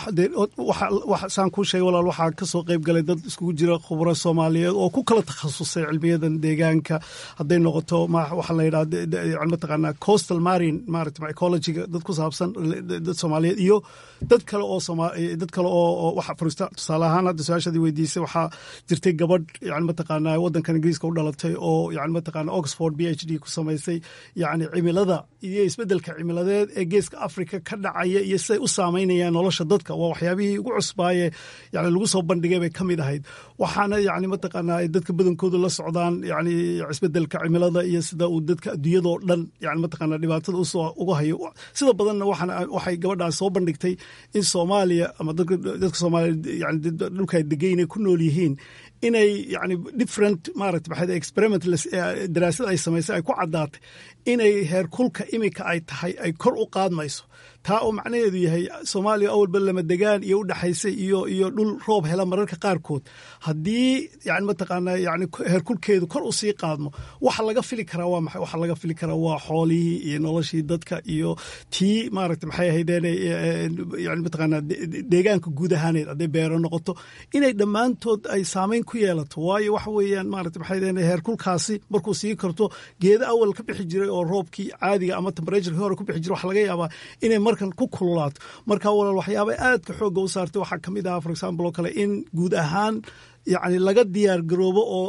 walaal saan kuu sheegay walaal waxaa ka soo qayb galay dad iskugu jira khubro soomaaliyeed oo ku kala takhasusay cilmiyadan deegaanka hadday noqoto waxaa la yidhaha mataqaanaa coastal marine maarata ecologiga dad ku saabsan dad soomaaliyeed iyo dad kale oo dad kale oo waxa furista tusaale ahaan hadda su-aashadii weydiisay waxaa jirtay gabadh yani mataqaanaa waddankan ingiriiska u dhalatay oo yani mataqaanaa oxford b h d ku samaysay yani cimilada iyo isbeddelka cimiladeed ee geeska africa ka dhacaya iyo siday u saameynayaan nolosha dadka waa waxyaabihii ugu cusbaaye yani lagu soo bandhigay bay ka mid ahayd waxaana yani mataqaanaa ay dadka badankoodu la socdaan yani isbedelka cimilada iyo sida uu dadka adduunyadoo dhan yani mataqaanaa dhibaatada usoo uga hayo sida badanna waxaana waxay gabadhaas soo bandhigtay in soomaaliya ama dadka dadka soomaaliya yani dhulka degan inay ku nool yihiin inay yani different maarata maxay experiment daraasad ay samaysay ay ku caddaatay inay heerkulka imika ay tahay ay kor u qaadmayso taa oo macnaheedu yahay soomaaliya awalba lama degaan iyo u dhexaysay iyo iyo dhul roob hela mararka qaarkood haddii yani mataqaanaa yani heerkulkeedu kor u sii qaadmo waxa laga fili karaa waa maxay waxa laga fili karaa waa xoolihii iyo noloshii dadka iyo tii maaragta maxay ahaydeen yani mataqaanaa deegaanka guud ahaaneed hadday beero noqoto inay dhammaantood ay saameyn ku yeelato waayo waxa weeyaan maaragta maxay ahaydeen heerkulkaasi markuu sii karto geeda awal ka bixi jiray oo roobkii caadiga ama temperatureki hore ku bixi jiray waxa laga yaabaa inay markan ku kululaato marka walaal waxyaaba aadka xoogga u saartay waxaa ka mid ahaa for example oo kale in guud ahaan yani laga diyaar garoobo oo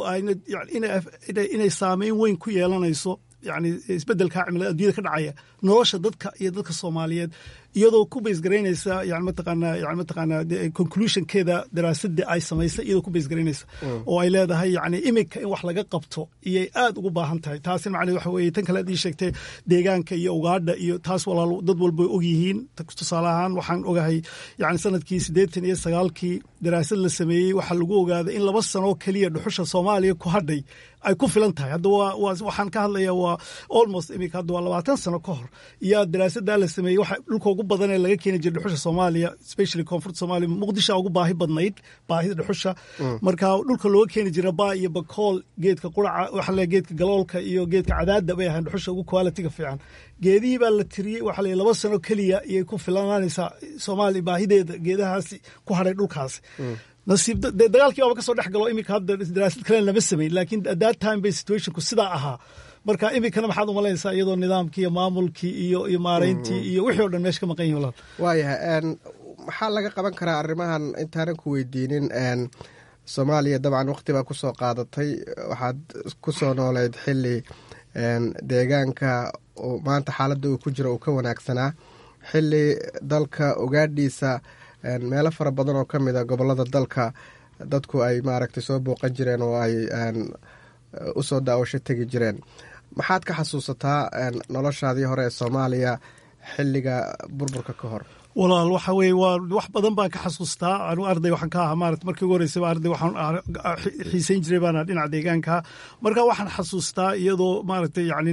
inay saameyn weyn ku yeelanayso yani isbedelka cimilada addunyada ka dhacaya nolosha dadka iyo dadka soomaaliyeed iyadoo ku baysgaraynaysa yani mataqaanaa yani mataqaanaa conclusionkeeda daraasadda ay samaysay iyadoo ku baysgaraynaysa oo ay leedahay yani imika in wax laga qabto iyay aad ugu baahan tahay taasina macnaheed waxa weeye tan kale ad ii sheegtay deegaanka iyo ugaadha iyo taas walaal dad walba og yihiin tusaale ahaan waxaan ogahay yani sanadkii siddeetan iyo sagaalkii daraasad la sameeyey waxaa lagu ogaaday in laba sanoo keliya dhuxusha soomaaliya ku hadhay ay ku filan tahay hadda waa waxaan ka hadlaya waa almost imika hadda waa labaatan sano ka hor iyo daraasaddaa la sameeyey waxa dhulka ugu badan ee laga keeni jiray dhuxusha soomaaliya especially koonfurta soomaaliya muqdisho ugu baahi badnayd baahida dhuxusha marka dhulka looga keeni jira baa iyo bakool geedka quraca waxa le geedka galoolka iyo geedka cadaadda bay ahayn dhuxusha ugu qualitiga fiican geedihii baa la tiriyey waxa la laba sano keliya iyay ku filananaysaa soomaaliya baahideeda geedahaasi ku hadhay dhulkaasi nasiib dee dagaalkii baaba kasoo dhex galo imika hadda daraasad kalena lama samayn laakiin at that time bay situationku sidaa ahaa marka iminkana maxaad umalaysaa iyadoo nidaamkii iyo maamulkii iyo iyo maarayntii iyo wixii o dhan meesha ka maqan yihin walaal waayahay maxaa laga qaban karaa arrimahan intaanan ku weydiinin soomaaliya dabcan waqti baa kusoo qaadatay waxaad ku soo nooleyd xili deegaanka maanta xaaladda uu ku jiro uu ka wanaagsanaa xili dalka ogaadhiisa meelo fara badan oo ka mid a gobolada dalka dadku ay maaragtay soo booqan jireen oo ay usoo daawasho tegi jireen maxaad ka xasuusataa noloshaadii hore ee soomaaliya xiliga burburka ka hor walaal waxa weye waa wax badan baan ka xasuustaa anu arday waxaan ka ahaa maarata markii ugu horeysaba arday waxaan xiisayn jiray baana dhinaca deegaanka marka waxaan xasuustaa iyadoo maaragtay yani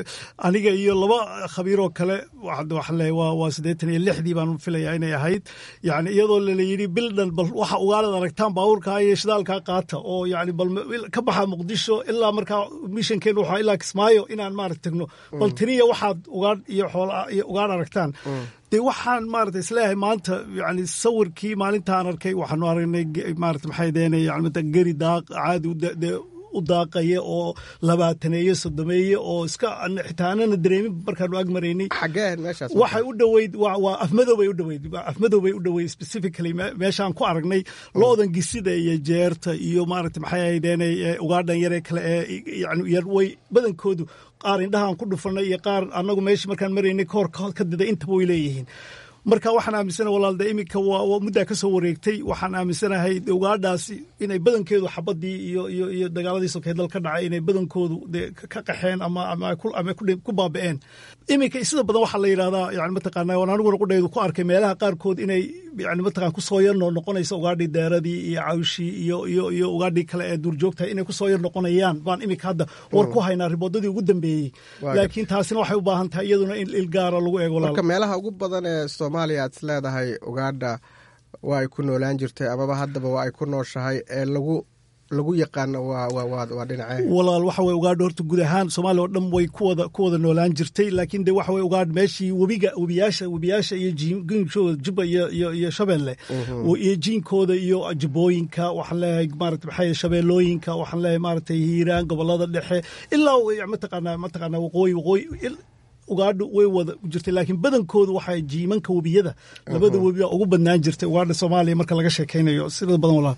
aniga iyo laba khabiiroo kale waxaan leeyahay waa waa siddeetan iyo lixdii baan filayaa inay ahayd yani iyadoo lala yidhi bildhan bal waxa ugaalad aragtaan baabuurkaa iyo shidaalkaa qaata oo yani bal ka baxa muqdisho ilaa markaa mishankeenu waxaa ilaa kismaayo inaan maarata tagno bal tiriya waxaad ugaadh iyo xoola iyo ugaadh aragtaan dee waxaan maarata isleeyahay maanta yani sawirkii maalintaan arkay waxaanu aragnay maarata maxay deen yani geri daaq caadi dee u daaqaya oo labaataneeye sodomeeye oo iska xitaa anana dareemin markaanu ag maraynay waxay u dhoweyd waa afmadow bay u dhoweyd afmadow bay u dhoweyd specifically meeshaan ku aragnay loodan gisida iyo jeerta iyo maarata maxay ahaydeen ugaadhan yaree kale ee yani yar way badankoodu qaar indhahaan ku dhufanay iyo qaar annagu meesha markaan maraynay kahor ka dida intaba way leeyihiin marka waxaan aaminsanahay walaalde iminka waa muddaa ka soo wareegtay waxaan aaminsanahay ugaadhaasi inay badankeedu xabadii iyo iyo iyo dagaaladii sokeed dal ka dhacay inay badankoodu dee ka qaxeen ama ama ama ku baaba'een iminka sida badan waxaa la yidhahdaa yani mataqaana waan aniguna qudhaydu ku arkay meelaha qaarkood inay yani mataqana kusoo yar noo noqonaysa ugaadhii deeradii iyo cawshii iyo iyo iyo ugaadhii kale ee duurjoogtahay inay kusoo yar noqonayaan baan iminka hadda war ku haynaa riboodadii ugu dambeeyey laakiin taasina waxay u baahan tahay iyaduna in ilgaara lagu eego marka meelaha ugu badan ee soomaaliya aad is leedahay ugaadha waa ay ku noolaan jirtay amaba haddaba waa ay ku nooshahay ee lagu lagu yaqaano waa dhinacee walaal waxa weye ugaadha horta guud ahaan soomaaliya oo dhan way kuwada ku wada noolaan jirtay laakiin de waxa weye ugaadh meeshii webiga webiyaasha webiyaasha iyo jiinkooda jubba iyo iyo iyo shabeelle iyo jiinkooda iyo jubooyinka waxaan leeyahay maarata maxay shabeellooyinka waxaan leeyahay maaragtay hiiraan gobolada dhexe ilaa mataqaanaa mataqaanaa waqooyi waqooyi ugaadha way wada jirtay laakiin badankoodu waxaa jiimanka webiyada labada webi baa ugu badnaan jirtay ugaadha soomaaliya marka laga sheekaynayo sida badan walaal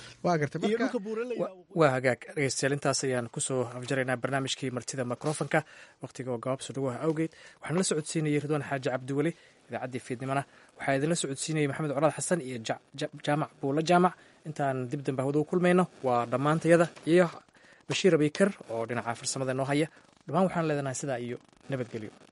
waa hagaag dhegeystayaal intaas ayaan kusoo afjaraynaa barnaamijkii martida mikrofonka wakhtiga oo gabaabso dhawaha awgeed waxaan la socodsiinayay ridwaan xaaji cabdiweli idaacaddii fiidnimona waxaa idinla socodsiinayay maxamed colaad xasan iyo jaamac buulo jaamac intaan dib dambe hawada u kulmayno waa dhammaantayada iyo bashiir abikar oo dhinaca farsamada noo haya dhammaan waxaan leedanahay sidaa iyo nabadgelyo